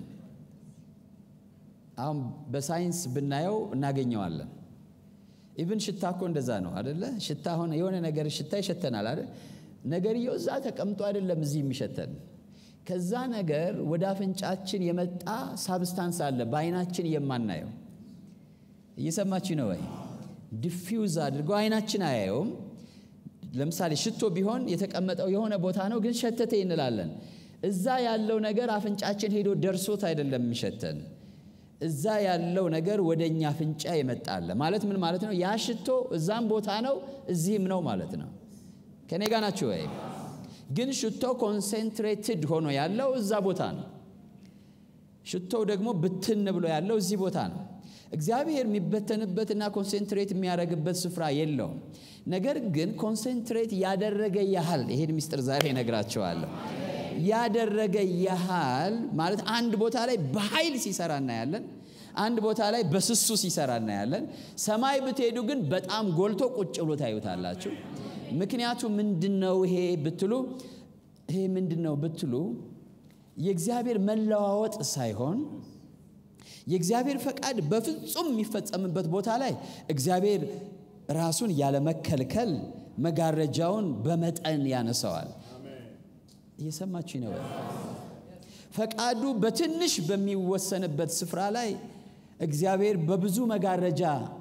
አሁን በሳይንስ ብናየው እናገኘዋለን። ኢቭን ሽታ እኮ እንደዛ ነው አደለ? ሽታ ሆነ የሆነ ነገር ሽታ ይሸተናል አይደል? ነገርየው እዛ ተቀምጦ አይደለም እዚህ የሚሸተን ከዛ ነገር ወደ አፍንጫችን የመጣ ሳብስታንስ አለ በአይናችን የማናየው። እየሰማች ነው ወይ? ዲፊውዝ አድርገው አይናችን አያየውም። ለምሳሌ ሽቶ ቢሆን የተቀመጠው የሆነ ቦታ ነው፣ ግን ሸተተ እንላለን። እዛ ያለው ነገር አፍንጫችን ሄዶ ደርሶት አይደለም የሚሸተን። እዛ ያለው ነገር ወደ እኛ አፍንጫ ይመጣል ማለት ምን ማለት ነው? ያ ሽቶ እዛም ቦታ ነው እዚህም ነው ማለት ነው። ከኔ ጋር ናችሁ ወይ? ግን ሽቶ ኮንሴንትሬትድ ሆኖ ያለው እዛ ቦታ ነው። ሽቶው ደግሞ ብትን ብሎ ያለው እዚህ ቦታ ነው። እግዚአብሔር የሚበተንበትና ኮንሴንትሬት የሚያደርግበት ስፍራ የለውም። ነገር ግን ኮንሴንትሬት ያደረገ ያህል ይሄን ምስጢር ዛሬ እነግራቸዋለሁ። ያደረገ ያህል ማለት አንድ ቦታ ላይ በኃይል ሲሰራ እናያለን። አንድ ቦታ ላይ በስሱ ሲሰራ እናያለን። ሰማይ ብትሄዱ ግን በጣም ጎልቶ ቁጭ ብሎ ታዩታላችሁ። ምክንያቱ ምንድን ነው ይሄ ብትሉ ይሄ ምንድን ነው ብትሉ የእግዚአብሔር መለዋወጥ ሳይሆን የእግዚአብሔር ፈቃድ በፍጹም የሚፈጸምበት ቦታ ላይ እግዚአብሔር ራሱን ያለመከልከል መጋረጃውን በመጠን ያነሰዋል። እየሰማችሁ ነው። ፈቃዱ በትንሽ በሚወሰንበት ስፍራ ላይ እግዚአብሔር በብዙ መጋረጃ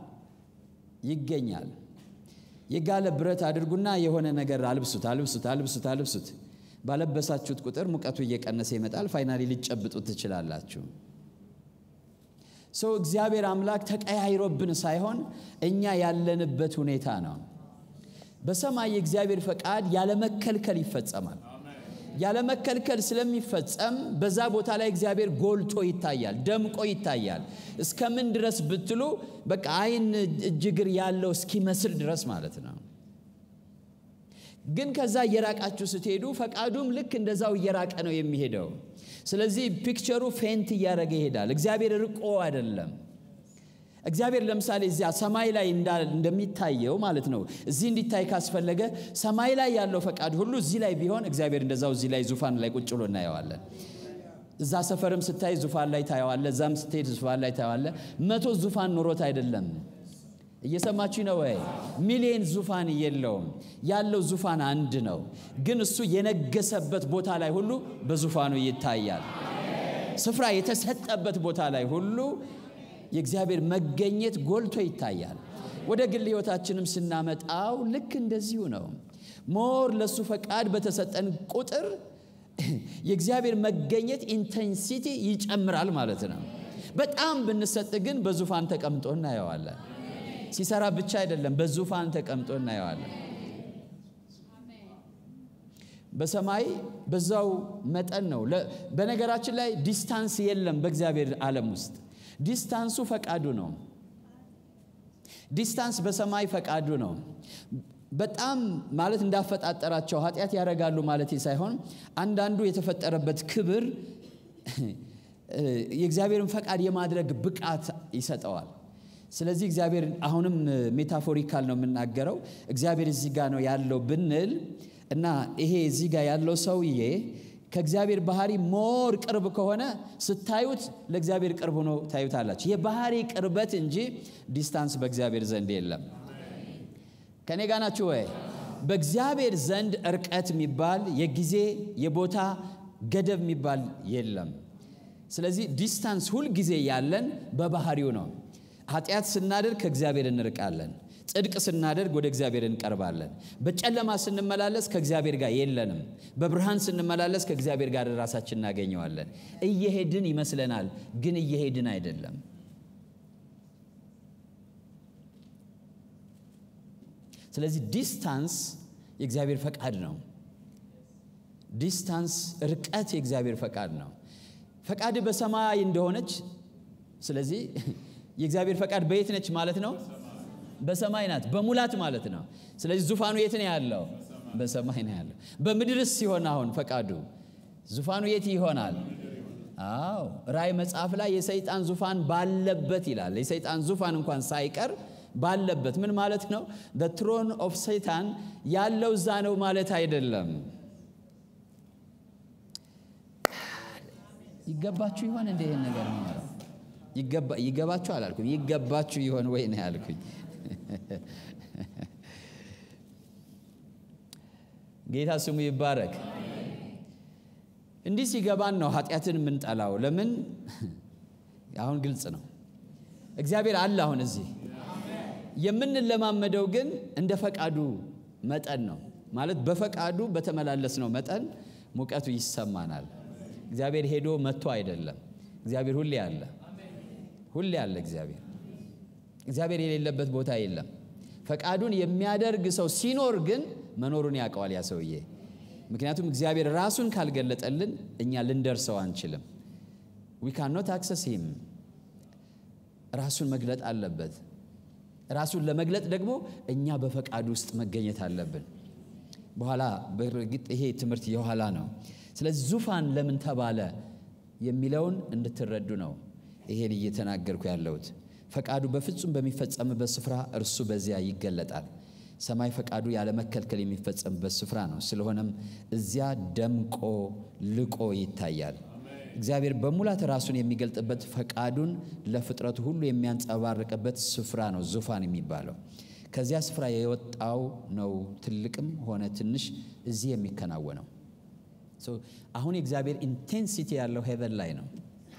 ይገኛል። የጋለ ብረት አድርጉና የሆነ ነገር አልብሱት፣ አልብሱት፣ አልብሱት፣ አልብሱት። ባለበሳችሁት ቁጥር ሙቀቱ እየቀነሰ ይመጣል። ፋይናሊ ልጨብጡት ትችላላችሁ። ሰው እግዚአብሔር አምላክ ተቀያይሮብን ሳይሆን እኛ ያለንበት ሁኔታ ነው። በሰማይ የእግዚአብሔር ፈቃድ ያለመከልከል ይፈጸማል። ያለመከልከል ስለሚፈጸም በዛ ቦታ ላይ እግዚአብሔር ጎልቶ ይታያል፣ ደምቆ ይታያል። እስከምን ድረስ ብትሉ በቃ ዓይን እጅግር ያለው እስኪመስል ድረስ ማለት ነው። ግን ከዛ እየራቃችሁ ስትሄዱ ፈቃዱም ልክ እንደዛው እየራቀ ነው የሚሄደው። ስለዚህ ፒክቸሩ ፌንት እያደረገ ይሄዳል። እግዚአብሔር ርቆ አይደለም። እግዚአብሔር ለምሳሌ እዚያ ሰማይ ላይ እንደሚታየው ማለት ነው። እዚህ እንዲታይ ካስፈለገ ሰማይ ላይ ያለው ፈቃድ ሁሉ እዚህ ላይ ቢሆን እግዚአብሔር እንደዛው እዚህ ላይ ዙፋን ላይ ቁጭ ብሎ እናየዋለን። እዛ ሰፈርም ስታይ ዙፋን ላይ ታየዋለ። እዛም ስትሄድ ዙፋን ላይ ታየዋለ። መቶ ዙፋን ኑሮት አይደለም። እየሰማችሁ ነው ወይ? ሚሊየን ዙፋን የለውም። ያለው ዙፋን አንድ ነው። ግን እሱ የነገሰበት ቦታ ላይ ሁሉ በዙፋኑ ይታያል። ስፍራ የተሰጠበት ቦታ ላይ ሁሉ የእግዚአብሔር መገኘት ጎልቶ ይታያል። ወደ ግል ሕይወታችንም ስናመጣው ልክ እንደዚሁ ነው። ሞር ለእሱ ፈቃድ በተሰጠን ቁጥር የእግዚአብሔር መገኘት ኢንቴንሲቲ ይጨምራል ማለት ነው። በጣም ብንሰጥ ግን በዙፋን ተቀምጦ እናየዋለን። ሲሰራ ብቻ አይደለም፣ በዙፋን ተቀምጦ እናየዋለን። በሰማይ በዛው መጠን ነው። በነገራችን ላይ ዲስታንስ የለም በእግዚአብሔር ዓለም ውስጥ ዲስታንሱ ፈቃዱ ነው። ዲስታንስ በሰማይ ፈቃዱ ነው። በጣም ማለት እንዳፈጣጠራቸው ኃጢአት ያደርጋሉ ማለት ሳይሆን አንዳንዱ የተፈጠረበት ክብር የእግዚአብሔርን ፈቃድ የማድረግ ብቃት ይሰጠዋል። ስለዚህ እግዚአብሔር አሁንም ሜታፎሪካል ነው የምናገረው። እግዚአብሔር እዚህ ጋር ነው ያለው ብንል እና ይሄ እዚህ ጋር ያለው ሰውዬ ከእግዚአብሔር ባህሪ ሞር ቅርብ ከሆነ ስታዩት ለእግዚአብሔር ቅርብ ሆኖ ታዩታላችሁ። የባህሪ ቅርበት እንጂ ዲስታንስ በእግዚአብሔር ዘንድ የለም። ከኔ ጋር ናችሁ ወይ? በእግዚአብሔር ዘንድ እርቀት የሚባል የጊዜ የቦታ ገደብ የሚባል የለም። ስለዚህ ዲስታንስ ሁል ጊዜ ያለን በባህሪው ነው። ኃጢአት ስናደርግ ከእግዚአብሔር እንርቃለን። ጽድቅ ስናደርግ ወደ እግዚአብሔር እንቀርባለን። በጨለማ ስንመላለስ ከእግዚአብሔር ጋር የለንም። በብርሃን ስንመላለስ ከእግዚአብሔር ጋር ራሳችን እናገኘዋለን። እየሄድን ይመስለናል፣ ግን እየሄድን አይደለም። ስለዚህ ዲስታንስ የእግዚአብሔር ፈቃድ ነው። ዲስታንስ ርቀት የእግዚአብሔር ፈቃድ ነው። ፈቃድ በሰማይ እንደሆነች ስለዚህ የእግዚአብሔር ፈቃድ በየት ነች ማለት ነው? በሰማይ ናት፣ በሙላት ማለት ነው። ስለዚህ ዙፋኑ የት ነው ያለው? በሰማይ ነው ያለው። በምድርስ ሲሆን አሁን ፈቃዱ ዙፋኑ የት ይሆናል? አዎ ራእይ መጽሐፍ ላይ የሰይጣን ዙፋን ባለበት ይላል። የሰይጣን ዙፋን እንኳን ሳይቀር ባለበት ምን ማለት ነው? ትሮን ኦፍ ሰይጣን ያለው እዛ ነው ማለት አይደለም። ይገባችሁ ይሆን እንደ ይህን ነገር ነው ይገባችሁ አላልኩም። ይገባችሁ ይሆን ወይ ነው ያልኩኝ። ጌታ ስሙ ይባረክ። እንዲህ ሲገባን ነው ኃጢአትን የምንጠላው። ለምን? አሁን ግልጽ ነው። እግዚአብሔር አለ አሁን እዚህ። የምንለማመደው ግን እንደ ፈቃዱ መጠን ነው። ማለት በፈቃዱ በተመላለስ ነው መጠን ሙቀቱ ይሰማናል። እግዚአብሔር ሄዶ መጥቶ አይደለም። እግዚአብሔር ሁሌ አለ ሁሌ አለ እግዚአብሔር። እግዚአብሔር የሌለበት ቦታ የለም። ፈቃዱን የሚያደርግ ሰው ሲኖር ግን መኖሩን ያውቀዋል ያ ሰውዬ። ምክንያቱም እግዚአብሔር ራሱን ካልገለጠልን እኛ ልንደርሰው አንችልም። ዊ ካን ኖት አክሰስ ሂም። ራሱን መግለጥ አለበት። ራሱን ለመግለጥ ደግሞ እኛ በፈቃዱ ውስጥ መገኘት አለብን። በኋላ በእርግጥ ይሄ ትምህርት የኋላ ነው። ስለዚህ ዙፋን ለምን ተባለ የሚለውን እንድትረዱ ነው ይሄን እየተናገርኩ ያለሁት። ፈቃዱ በፍጹም በሚፈጸምበት ስፍራ እርሱ በዚያ ይገለጣል። ሰማይ ፈቃዱ ያለመከልከል የሚፈጸምበት ስፍራ ነው። ስለሆነም እዚያ ደምቆ ልቆ ይታያል። እግዚአብሔር በሙላት ራሱን የሚገልጥበት ፈቃዱን ለፍጥረቱ ሁሉ የሚያንጸባርቅበት ስፍራ ነው ዙፋን የሚባለው። ከዚያ ስፍራ የወጣው ነው ትልቅም ሆነ ትንሽ እዚህ የሚከናወነው። አሁን የእግዚአብሔር ኢንቴንሲቲ ያለው ሄቨን ላይ ነው።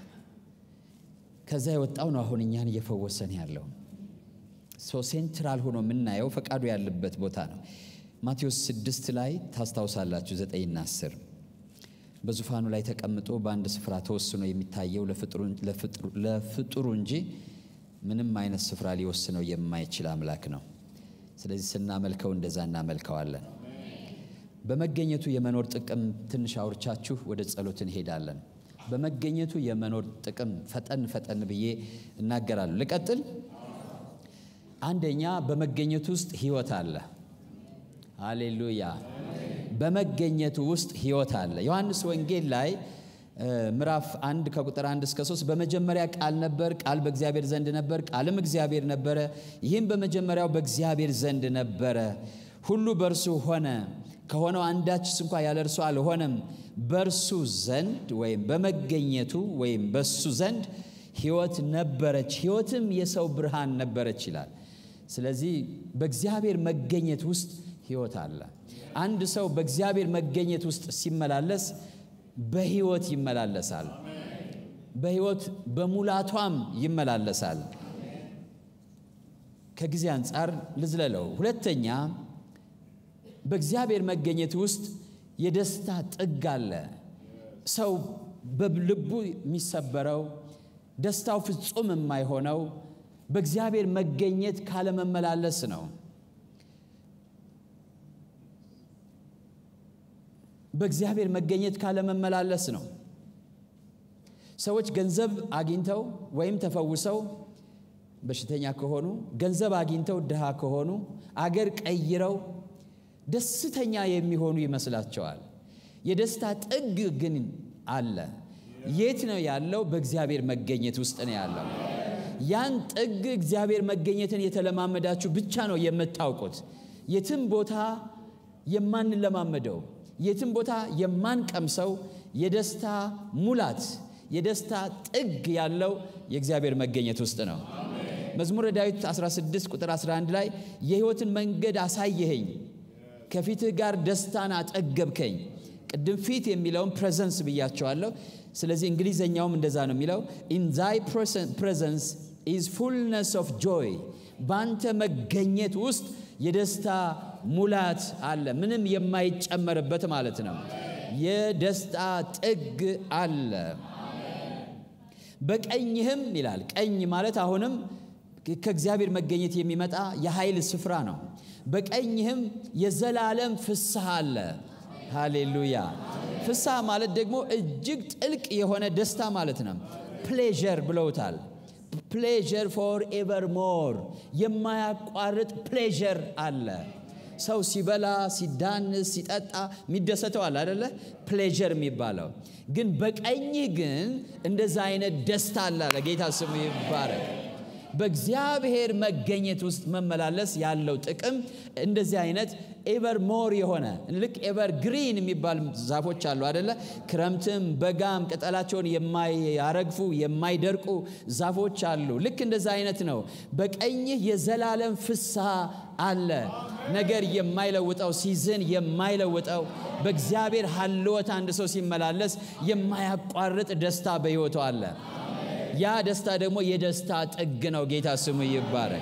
ከዛ የወጣው ነው አሁን እኛን እየፈወሰን ያለው። ሶ ሴንትራል ሆኖ የምናየው ፈቃዱ ያለበት ቦታ ነው። ማቴዎስ ስድስት ላይ ታስታውሳላችሁ፣ ዘጠኝና አስር በዙፋኑ ላይ ተቀምጦ በአንድ ስፍራ ተወስኖ የሚታየው ለፍጡሩ እንጂ ምንም አይነት ስፍራ ሊወስነው የማይችል አምላክ ነው። ስለዚህ ስናመልከው እንደዛ እናመልከዋለን። በመገኘቱ የመኖር ጥቅም ትንሽ አውርቻችሁ ወደ ጸሎት እንሄዳለን። በመገኘቱ የመኖር ጥቅም ፈጠን ፈጠን ብዬ እናገራለሁ። ልቀጥል። አንደኛ በመገኘቱ ውስጥ ህይወት አለ። ሃሌሉያ! በመገኘቱ ውስጥ ህይወት አለ። ዮሐንስ ወንጌል ላይ ምዕራፍ አንድ ከቁጥር አንድ እስከ ሶስት በመጀመሪያ ቃል ነበር፣ ቃል በእግዚአብሔር ዘንድ ነበር፣ ቃልም እግዚአብሔር ነበረ። ይህም በመጀመሪያው በእግዚአብሔር ዘንድ ነበረ። ሁሉ በእርሱ ሆነ፣ ከሆነው አንዳችስ እንኳ ያለ እርሱ አልሆነም። በእርሱ ዘንድ ወይም በመገኘቱ ወይም በሱ ዘንድ ህይወት ነበረች፣ ህይወትም የሰው ብርሃን ነበረች ይላል። ስለዚህ በእግዚአብሔር መገኘት ውስጥ ህይወት አለ። አንድ ሰው በእግዚአብሔር መገኘት ውስጥ ሲመላለስ በህይወት ይመላለሳል። በህይወት በሙላቷም ይመላለሳል። ከጊዜ አንጻር ልዝለለው። ሁለተኛ በእግዚአብሔር መገኘት ውስጥ የደስታ ጥግ አለ። ሰው በልቡ የሚሰበረው ደስታው ፍጹም የማይሆነው በእግዚአብሔር መገኘት ካለመመላለስ ነው። በእግዚአብሔር መገኘት ካለመመላለስ ነው። ሰዎች ገንዘብ አግኝተው ወይም ተፈውሰው በሽተኛ ከሆኑ፣ ገንዘብ አግኝተው ድሃ ከሆኑ፣ አገር ቀይረው ደስተኛ የሚሆኑ ይመስላቸዋል። የደስታ ጥግ ግን አለ። የት ነው ያለው? በእግዚአብሔር መገኘት ውስጥ ነው ያለው። ያን ጥግ እግዚአብሔር መገኘትን የተለማመዳችሁ ብቻ ነው የምታውቁት። የትም ቦታ የማንለማመደው የትም ቦታ የማንቀምሰው የደስታ ሙላት የደስታ ጥግ ያለው የእግዚአብሔር መገኘት ውስጥ ነው። መዝሙረ ዳዊት 16 ቁጥር 11 ላይ የሕይወትን መንገድ አሳየኸኝ፣ ከፊትህ ጋር ደስታን አጠገብከኝ። ቅድም ፊት የሚለውን ፕሬዘንስ ብያቸዋለሁ። ስለዚህ እንግሊዘኛውም እንደዛ ነው የሚለው ኢን ዛይ ፕሬዘንስ ኢዝ ፉልነስ ኦፍ ጆይ፣ በአንተ መገኘት ውስጥ የደስታ ሙላት አለ። ምንም የማይጨመርበት ማለት ነው። የደስታ ጥግ አለ። በቀኝህም ይላል። ቀኝ ማለት አሁንም ከእግዚአብሔር መገኘት የሚመጣ የኃይል ስፍራ ነው። በቀኝህም የዘላለም ፍስሐ አለ። ሃሌሉያ። ፍስሐ ማለት ደግሞ እጅግ ጥልቅ የሆነ ደስታ ማለት ነው። ፕሌዠር ብለውታል። ፕሌዠር ፎር ኤቨር ሞር የማያቋርጥ ፕሌዠር አለ። ሰው ሲበላ ሲዳንስ ሲጠጣ የሚደሰተው አለ አደለ? ፕሌዠር የሚባለው ግን በቀኝህ ግን እንደዛ አይነት ደስታ አለ አለ። ጌታ ስሙ ይባረክ። በእግዚአብሔር መገኘት ውስጥ መመላለስ ያለው ጥቅም እንደዚህ አይነት ኤቨር ሞር የሆነ ልክ ኤቨር ግሪን የሚባል ዛፎች አሉ አደለ? ክረምትም በጋም ቅጠላቸውን የማያረግፉ የማይደርቁ ዛፎች አሉ። ልክ እንደዛ አይነት ነው። በቀኝህ የዘላለም ፍስሐ አለ። ነገር የማይለውጠው ሲዝን የማይለውጠው በእግዚአብሔር ሀልወት አንድ ሰው ሲመላለስ የማያቋርጥ ደስታ በሕይወቱ አለ። ያ ደስታ ደግሞ የደስታ ጥግ ነው። ጌታ ስሙ ይባረክ።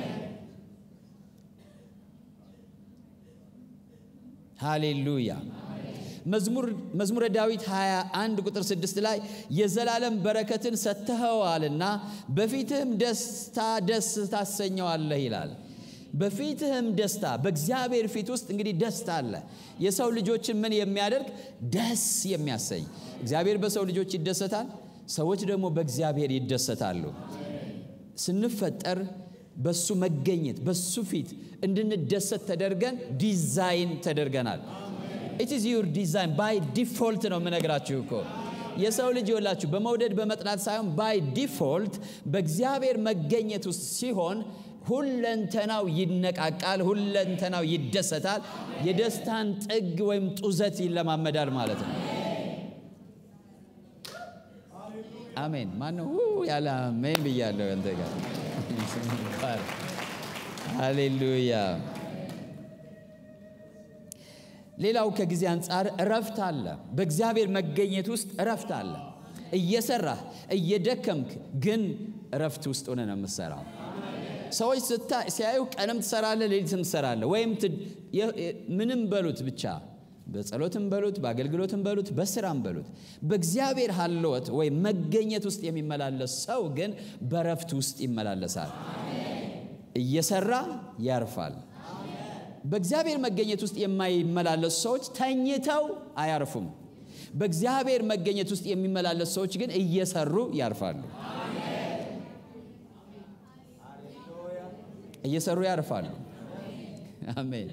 ሃሌሉያ። መዝሙረ ዳዊት 21 ቁጥር 6 ላይ የዘላለም በረከትን ሰጥተኸዋልና በፊትህም ደስታ ደስ ታሰኘዋለህ ይላል። በፊትህም ደስታ በእግዚአብሔር ፊት ውስጥ እንግዲህ ደስታ አለ። የሰው ልጆችን ምን የሚያደርግ ደስ የሚያሰኝ እግዚአብሔር በሰው ልጆች ይደሰታል። ሰዎች ደግሞ በእግዚአብሔር ይደሰታሉ። ስንፈጠር በሱ መገኘት በሱ ፊት እንድንደሰት ተደርገን ዲዛይን ተደርገናል። ኢት ኢዝ ዩር ዲዛይን ባይ ዲፎልት ነው የምነግራችሁ እኮ የሰው ልጅ ይወላችሁ በመውደድ በመጥላት ሳይሆን ባይ ዲፎልት በእግዚአብሔር መገኘት ውስጥ ሲሆን ሁለንተናው ይነቃቃል፣ ሁለንተናው ይደሰታል። የደስታን ጥግ ወይም ጡዘት ይለማመዳል ማለት ነው። አሜን። ማነው ያለ አሜን ብያለሁ? አንተ ጋር ሃሌሉያ። ሌላው ከጊዜ አንጻር እረፍት አለ። በእግዚአብሔር መገኘት ውስጥ እረፍት አለ። እየሰራህ እየደከምክ ግን እረፍት ውስጥ ሆነ ነው የምትሰራው። ሰዎች ሲያዩ ቀንም ትሰራለህ፣ ሌሊትም ትሰራለህ፣ ወይም ምንም በሉት ብቻ በጸሎትም በሉት በአገልግሎትም በሉት በስራም በሉት በእግዚአብሔር ሀልወት ወይም መገኘት ውስጥ የሚመላለስ ሰው ግን በረፍት ውስጥ ይመላለሳል። እየሰራ ያርፋል። በእግዚአብሔር መገኘት ውስጥ የማይመላለሱ ሰዎች ተኝተው አያርፉም። በእግዚአብሔር መገኘት ውስጥ የሚመላለሱ ሰዎች ግን እየሰሩ ያርፋሉ። እየሰሩ ያርፋሉ። አሜን።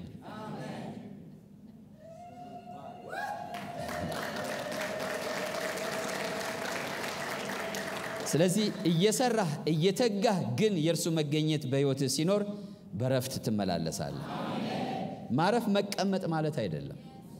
ስለዚህ እየሰራህ እየተጋህ ግን የእርሱ መገኘት በሕይወትህ ሲኖር በረፍት ትመላለሳለህ። ማረፍ መቀመጥ ማለት አይደለም።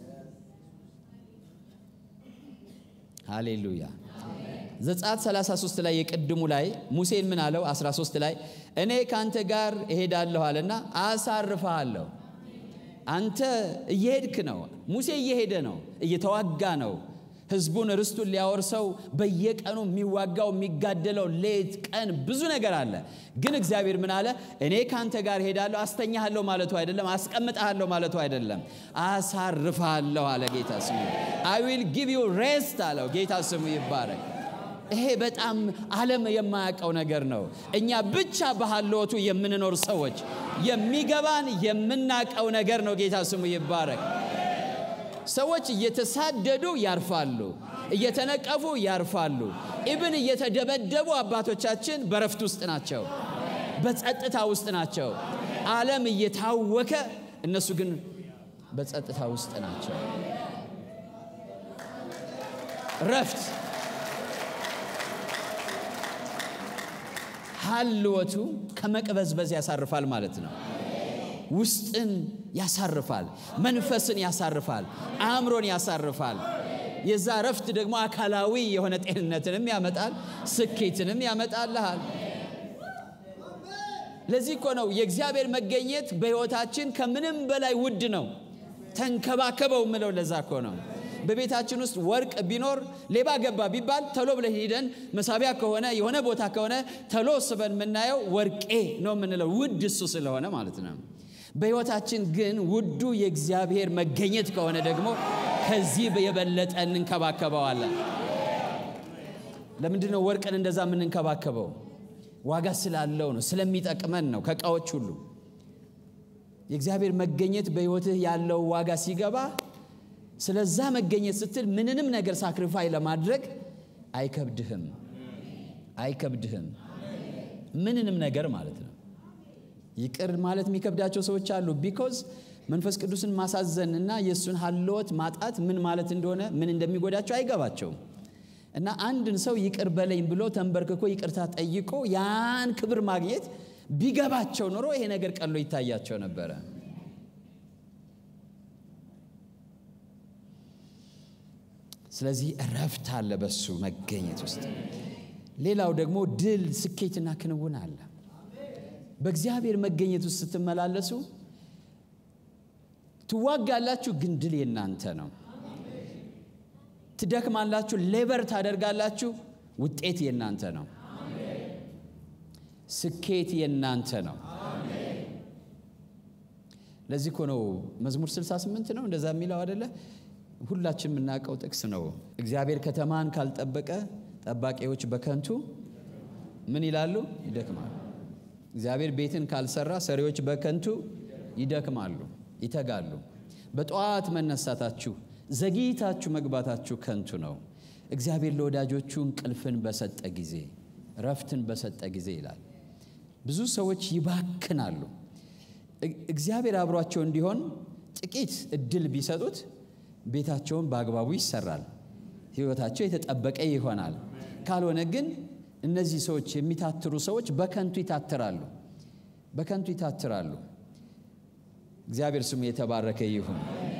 ሃሌሉያ። ዘጸአት 33 ላይ የቅድሙ ላይ ሙሴን ምን አለው? 13 ላይ እኔ ከአንተ ጋር እሄዳለሁ አለና አሳርፈሃለሁ። አንተ እየሄድክ ነው። ሙሴ እየሄደ ነው፣ እየተዋጋ ነው። ህዝቡን ርስቱን ሊያወርሰው በየቀኑ የሚዋጋው የሚጋደለው ሌት ቀን ብዙ ነገር አለ። ግን እግዚአብሔር ምን አለ? እኔ ካንተ ጋር ሄዳለሁ። አስተኛሃለሁ ማለቱ አይደለም፣ አስቀምጠሃለሁ ማለቱ አይደለም፣ አሳርፍሃለሁ አለ ጌታ ስሙ። አይ ዊል ጊቭ ዩ ሬስት አለው ጌታ ስሙ ይባረክ። ይሄ በጣም ዓለም የማያውቀው ነገር ነው። እኛ ብቻ በሃልዎቱ የምንኖር ሰዎች የሚገባን የምናውቀው ነገር ነው። ጌታ ስሙ ይባረክ። ሰዎች እየተሳደዱ ያርፋሉ፣ እየተነቀፉ ያርፋሉ። ኢብን እየተደበደቡ አባቶቻችን በረፍት ውስጥ ናቸው፣ በጸጥታ ውስጥ ናቸው። ዓለም እየታወከ እነሱ ግን በጸጥታ ውስጥ ናቸው። ረፍት ሀልወቱ ከመቅበዝበዝ ያሳርፋል ማለት ነው። ውስጥን ያሳርፋል፣ መንፈስን ያሳርፋል፣ አእምሮን ያሳርፋል። የዛ ረፍት ደግሞ አካላዊ የሆነ ጤንነትንም ያመጣል፣ ስኬትንም ያመጣልሃል። ለዚህ እኮ ነው የእግዚአብሔር መገኘት በሕይወታችን ከምንም በላይ ውድ ነው። ተንከባከበው ምለው ለዛ እኮ ነው። በቤታችን ውስጥ ወርቅ ቢኖር ሌባ ገባ ቢባል ተሎ ብለን ሄደን መሳቢያ ከሆነ የሆነ ቦታ ከሆነ ተሎ ስበን የምናየው ወርቄ ነው የምንለው ውድ እሱ ስለሆነ ማለት ነው። በሕይወታችን ግን ውዱ የእግዚአብሔር መገኘት ከሆነ ደግሞ ከዚህ የበለጠ እንንከባከበዋለን። ለምንድን ነው ወርቅን እንደዛ የምንንከባከበው? ዋጋ ስላለው ነው፣ ስለሚጠቅመን ነው ከእቃዎች ሁሉ። የእግዚአብሔር መገኘት በሕይወትህ ያለው ዋጋ ሲገባ ስለዛ መገኘት ስትል ምንንም ነገር ሳክሪፋይ ለማድረግ አይከብድህም፣ አይከብድህም። ምንንም ነገር ማለት ነው። ይቅር ማለት የሚከብዳቸው ሰዎች አሉ። ቢኮዝ መንፈስ ቅዱስን ማሳዘን እና የእሱን ሀልወት ማጣት ምን ማለት እንደሆነ ምን እንደሚጎዳቸው አይገባቸውም። እና አንድን ሰው ይቅር በለኝ ብሎ ተንበርክኮ ይቅርታ ጠይቆ ያን ክብር ማግኘት ቢገባቸው ኖሮ ይሄ ነገር ቀሎ ይታያቸው ነበረ። ስለዚህ እረፍት አለ በሱ መገኘት ውስጥ። ሌላው ደግሞ ድል፣ ስኬትና ክንውን አለ። በእግዚአብሔር መገኘት ውስጥ ስትመላለሱ ትዋጋላችሁ፣ ግን ድል የናንተ ነው። ትደክማላችሁ፣ ሌበር ታደርጋላችሁ፣ ውጤት የናንተ ነው። ስኬት የናንተ ነው። ለዚህ እኮ ነው መዝሙር 68 ነው እንደዛ የሚለው አደለ? ሁላችን የምናውቀው ጥቅስ ነው። እግዚአብሔር ከተማን ካልጠበቀ ጠባቂዎች በከንቱ ምን ይላሉ? ይደክማሉ። እግዚአብሔር ቤትን ካልሰራ ሰሪዎች በከንቱ ይደክማሉ፣ ይተጋሉ። በጠዋት መነሳታችሁ ዘግይታችሁ መግባታችሁ ከንቱ ነው። እግዚአብሔር ለወዳጆቹ እንቅልፍን በሰጠ ጊዜ፣ ረፍትን በሰጠ ጊዜ ይላል። ብዙ ሰዎች ይባክናሉ። እግዚአብሔር አብሯቸው እንዲሆን ጥቂት እድል ቢሰጡት ቤታቸውን በአግባቡ ይሰራል፣ ሕይወታቸው የተጠበቀ ይሆናል። ካልሆነ ግን እነዚህ ሰዎች የሚታትሩ ሰዎች በከንቱ ይታትራሉ፣ በከንቱ ይታትራሉ። እግዚአብሔር ስሙ የተባረከ ይሁን።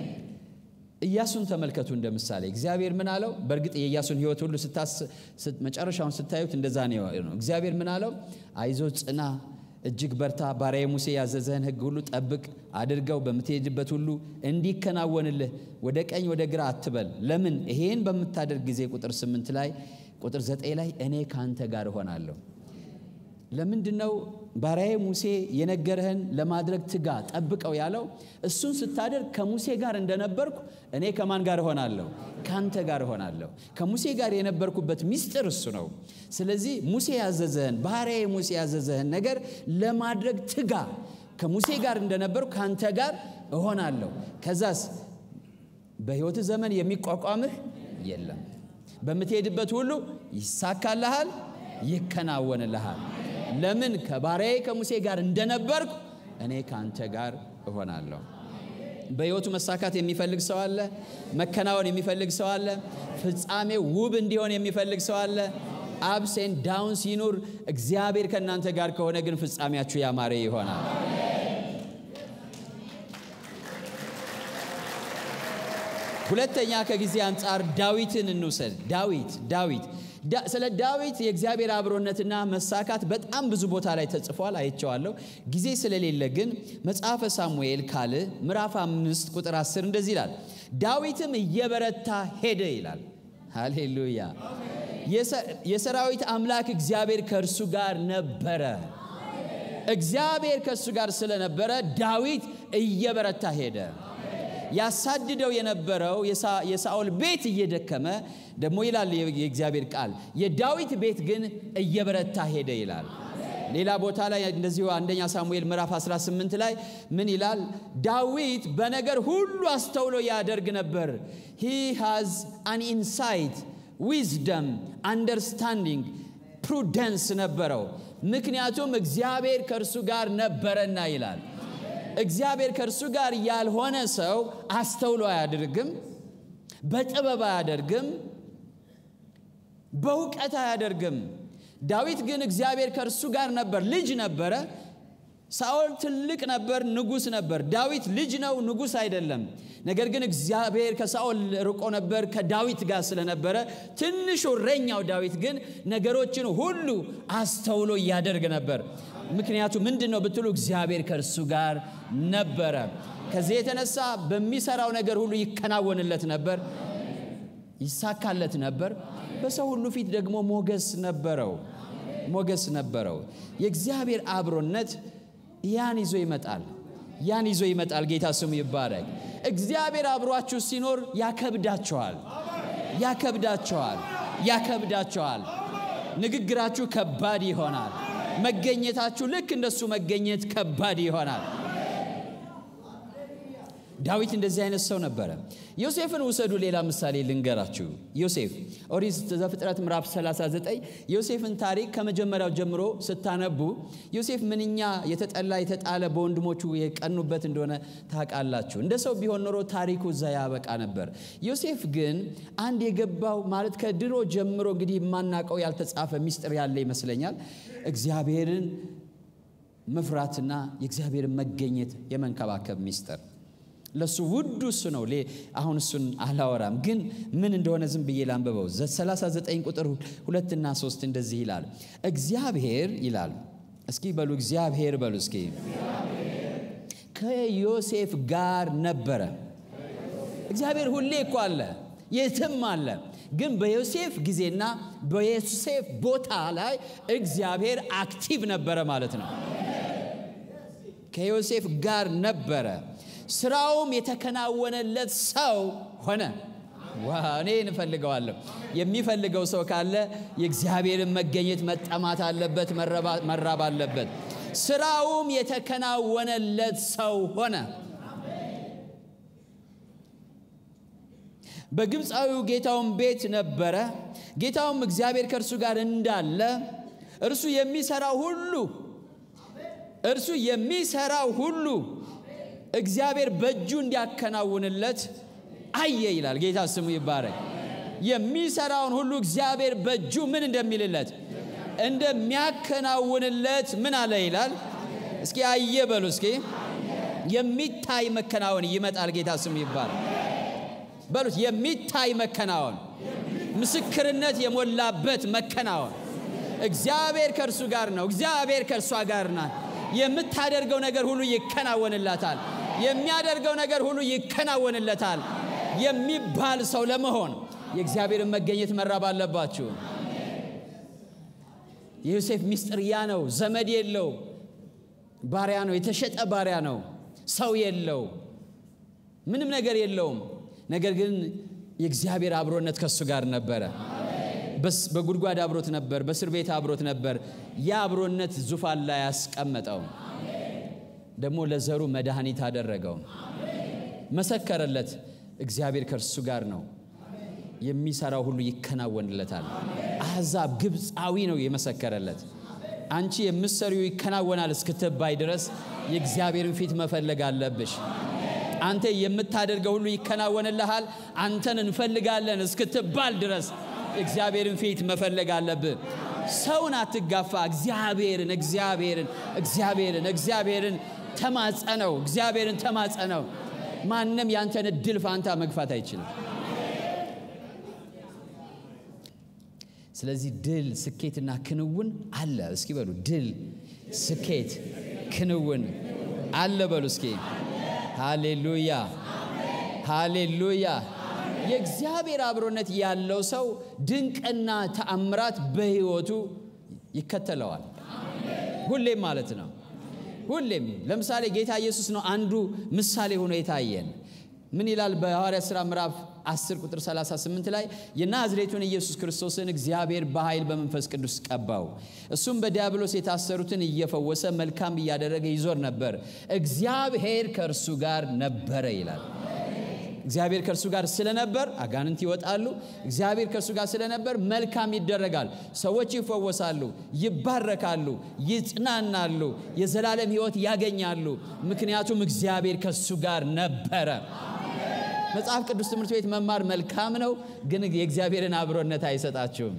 ኢያሱን ተመልከቱ እንደ ምሳሌ። እግዚአብሔር ምን አለው? በእርግጥ የኢያሱን ሕይወት ሁሉ መጨረሻውን ስታዩት እንደዛ ነው። እግዚአብሔር ምን አለው? አይዞ ጽና፣ እጅግ በርታ፣ ባሪያዬ ሙሴ ያዘዘህን ሕግ ሁሉ ጠብቅ፣ አድርገው፣ በምትሄድበት ሁሉ እንዲከናወንልህ ወደ ቀኝ ወደ ግራ አትበል። ለምን? ይሄን በምታደርግ ጊዜ ቁጥር ስምንት ላይ ቁጥር ዘጠኝ ላይ እኔ ከአንተ ጋር እሆናለሁ። ለምንድን ነው ባሪያዬ ሙሴ የነገረህን ለማድረግ ትጋ፣ ጠብቀው ያለው? እሱን ስታደርግ ከሙሴ ጋር እንደነበርኩ እኔ ከማን ጋር እሆናለሁ? ከአንተ ጋር እሆናለሁ። ከሙሴ ጋር የነበርኩበት ሚስጥር እሱ ነው። ስለዚህ ሙሴ ያዘዘህን ባሪያዬ ሙሴ ያዘዘህን ነገር ለማድረግ ትጋ። ከሙሴ ጋር እንደነበርኩ ከአንተ ጋር እሆናለሁ። ከዛስ በሕይወትህ ዘመን የሚቋቋምህ የለም። በምትሄድበት ሁሉ ይሳካልሃል፣ ይከናወንልሃል። ለምን? ከባሪያዬ ከሙሴ ጋር እንደነበርኩ እኔ ከአንተ ጋር እሆናለሁ። በሕይወቱ መሳካት የሚፈልግ ሰው አለ። መከናወን የሚፈልግ ሰው አለ። ፍጻሜው ውብ እንዲሆን የሚፈልግ ሰው አለ። አብሴን ዳውን ሲኑር እግዚአብሔር ከእናንተ ጋር ከሆነ ግን ፍጻሜያችሁ ያማረ ይሆናል። ሁለተኛ ከጊዜ አንጻር ዳዊትን እንውሰድ። ዳዊት ዳዊት ስለ ዳዊት የእግዚአብሔር አብሮነትና መሳካት በጣም ብዙ ቦታ ላይ ተጽፏል፣ አይቼዋለሁ። ጊዜ ስለሌለ ግን መጽሐፈ ሳሙኤል ካልዕ ምዕራፍ አምስት ቁጥር አስር እንደዚህ ይላል፣ ዳዊትም እየበረታ ሄደ ይላል። ሃሌሉያ። የሰራዊት አምላክ እግዚአብሔር ከእርሱ ጋር ነበረ። እግዚአብሔር ከእሱ ጋር ስለነበረ ዳዊት እየበረታ ሄደ። ያሳድደው የነበረው የሳኦል ቤት እየደከመ ደግሞ ይላል የእግዚአብሔር ቃል፣ የዳዊት ቤት ግን እየበረታ ሄደ ይላል። ሌላ ቦታ ላይ እንደዚሁ አንደኛ ሳሙኤል ምዕራፍ 18 ላይ ምን ይላል? ዳዊት በነገር ሁሉ አስተውሎ ያደርግ ነበር። ሂ ሃዝ አን ኢንሳይት ዊዝደም አንደርስታንዲንግ ፕሩደንስ ነበረው። ምክንያቱም እግዚአብሔር ከእርሱ ጋር ነበረና ይላል። እግዚአብሔር ከእርሱ ጋር ያልሆነ ሰው አስተውሎ አያደርግም፣ በጥበብ አያደርግም፣ በእውቀት አያደርግም። ዳዊት ግን እግዚአብሔር ከእርሱ ጋር ነበር። ልጅ ነበረ። ሳኦል ትልቅ ነበር፣ ንጉሥ ነበር። ዳዊት ልጅ ነው፣ ንጉሥ አይደለም። ነገር ግን እግዚአብሔር ከሳኦል ርቆ ነበር፣ ከዳዊት ጋር ስለነበረ ትንሹ እረኛው ዳዊት ግን ነገሮችን ሁሉ አስተውሎ እያደርግ ነበር። ምክንያቱ ምንድን ነው ብትሉ እግዚአብሔር ከእርሱ ጋር ነበረ። ከዚህ የተነሳ በሚሰራው ነገር ሁሉ ይከናወንለት ነበር፣ ይሳካለት ነበር። በሰው ሁሉ ፊት ደግሞ ሞገስ ነበረው ሞገስ ነበረው። የእግዚአብሔር አብሮነት ያን ይዞ ይመጣል። ያን ይዞ ይመጣል። ጌታ ስሙ ይባረክ። እግዚአብሔር አብሯችሁ ሲኖር ያከብዳቸዋል፣ ያከብዳቸዋል፣ ያከብዳቸዋል። ንግግራችሁ ከባድ ይሆናል። መገኘታችሁ ልክ እንደሱ መገኘት ከባድ ይሆናል። ዳዊት እንደዚህ አይነት ሰው ነበረ። ዮሴፍን ውሰዱ። ሌላ ምሳሌ ልንገራችሁ። ዮሴፍ ኦሪት ዘፍጥረት ምዕራፍ 39 ዮሴፍን ታሪክ ከመጀመሪያው ጀምሮ ስታነቡ ዮሴፍ ምንኛ የተጠላ የተጣለ በወንድሞቹ የቀኑበት እንደሆነ ታውቃላችሁ። እንደ ሰው ቢሆን ኖሮ ታሪኩ እዛ ያበቃ ነበር። ዮሴፍ ግን አንድ የገባው ማለት ከድሮ ጀምሮ እንግዲህ የማናውቀው ያልተጻፈ ሚስጥር ያለ ይመስለኛል። እግዚአብሔርን መፍራትና የእግዚአብሔርን መገኘት የመንከባከብ ሚስጥር ለሱ ውዱ እሱ ነው። አሁን እሱን አላወራም፣ ግን ምን እንደሆነ ዝም ብዬ ላንብበው። 39 ቁጥር ሁለትና ሶስት እንደዚህ ይላል። እግዚአብሔር ይላል። እስኪ በሉ እግዚአብሔር በሉ እስኪ ከዮሴፍ ጋር ነበረ። እግዚአብሔር ሁሌ እኮ አለ፣ የትም አለ። ግን በዮሴፍ ጊዜና በዮሴፍ ቦታ ላይ እግዚአብሔር አክቲቭ ነበረ ማለት ነው። ከዮሴፍ ጋር ነበረ ስራውም የተከናወነለት ሰው ሆነ። እኔ እንፈልገዋለሁ። የሚፈልገው ሰው ካለ የእግዚአብሔርን መገኘት መጠማት አለበት፣ መራብ አለበት። ስራውም የተከናወነለት ሰው ሆነ። በግብፃዊው ጌታውን ቤት ነበረ። ጌታውም እግዚአብሔር ከእርሱ ጋር እንዳለ እርሱ የሚሰራው ሁሉ እርሱ የሚሰራው ሁሉ እግዚአብሔር በእጁ እንዲያከናውንለት አየ ይላል። ጌታ ስሙ ይባረክ። የሚሰራውን ሁሉ እግዚአብሔር በእጁ ምን እንደሚልለት እንደሚያከናውንለት ምን አለ ይላል። እስኪ አየ በሉ እስኪ። የሚታይ መከናወን ይመጣል። ጌታ ስሙ ይባረክ በሉት። የሚታይ መከናወን፣ ምስክርነት የሞላበት መከናወን። እግዚአብሔር ከእርሱ ጋር ነው። እግዚአብሔር ከእርሷ ጋር ናት። የምታደርገው ነገር ሁሉ ይከናወንላታል። የሚያደርገው ነገር ሁሉ ይከናወንለታል የሚባል ሰው ለመሆን የእግዚአብሔርን መገኘት መራብ አለባችሁ። የዮሴፍ ሚስጥር ያ ነው። ዘመድ የለው፣ ባሪያ ነው፣ የተሸጠ ባሪያ ነው። ሰው የለው፣ ምንም ነገር የለውም። ነገር ግን የእግዚአብሔር አብሮነት ከእሱ ጋር ነበረ። በጉድጓድ አብሮት ነበር፣ በእስር ቤት አብሮት ነበር። ያ አብሮነት ዙፋን ላይ ያስቀመጠው ደግሞ ለዘሩ መድኃኒት አደረገው፣ መሰከረለት። እግዚአብሔር ከእርሱ ጋር ነው፣ የሚሰራው ሁሉ ይከናወንለታል። አሕዛብ ግብፃዊ ነው የመሰከረለት። አንቺ የምትሰሪው ይከናወናል እስክትባይ ድረስ የእግዚአብሔርን ፊት መፈለግ አለብሽ። አንተ የምታደርገው ሁሉ ይከናወንልሃል፣ አንተን እንፈልጋለን እስክትባል ድረስ እግዚአብሔርን ፊት መፈለግ አለብህ። ሰውን አትጋፋ። እግዚአብሔርን እግዚአብሔርን እግዚአብሔርን እግዚአብሔርን ተማጸነው። እግዚአብሔርን ተማጸነው። ማንም ያንተን እድል ፋንታ መግፋት አይችልም። ስለዚህ ድል፣ ስኬትና ክንውን አለ። እስኪ በሉ ድል፣ ስኬት፣ ክንውን አለ በሉ እስኪ። ሃሌሉያ ሃሌሉያ። የእግዚአብሔር አብሮነት ያለው ሰው ድንቅና ተአምራት በሕይወቱ ይከተለዋል። ሁሌም ማለት ነው። ሁሌም ለምሳሌ ጌታ ኢየሱስ ነው አንዱ ምሳሌ ሆኖ የታየን። ምን ይላል በሐዋርያት ሥራ ምዕራፍ 10 ቁጥር 38 ላይ የናዝሬቱን ኢየሱስ ክርስቶስን እግዚአብሔር በኃይል በመንፈስ ቅዱስ ቀባው፣ እሱም በዲያብሎስ የታሰሩትን እየፈወሰ መልካም እያደረገ ይዞር ነበር፣ እግዚአብሔር ከእርሱ ጋር ነበረ ይላል። እግዚአብሔር ከእርሱ ጋር ስለነበር አጋንንት ይወጣሉ። እግዚአብሔር ከእርሱ ጋር ስለነበር መልካም ይደረጋል። ሰዎች ይፈወሳሉ፣ ይባረካሉ፣ ይጽናናሉ፣ የዘላለም ሕይወት ያገኛሉ። ምክንያቱም እግዚአብሔር ከእሱ ጋር ነበረ። መጽሐፍ ቅዱስ ትምህርት ቤት መማር መልካም ነው፣ ግን የእግዚአብሔርን አብሮነት አይሰጣችሁም።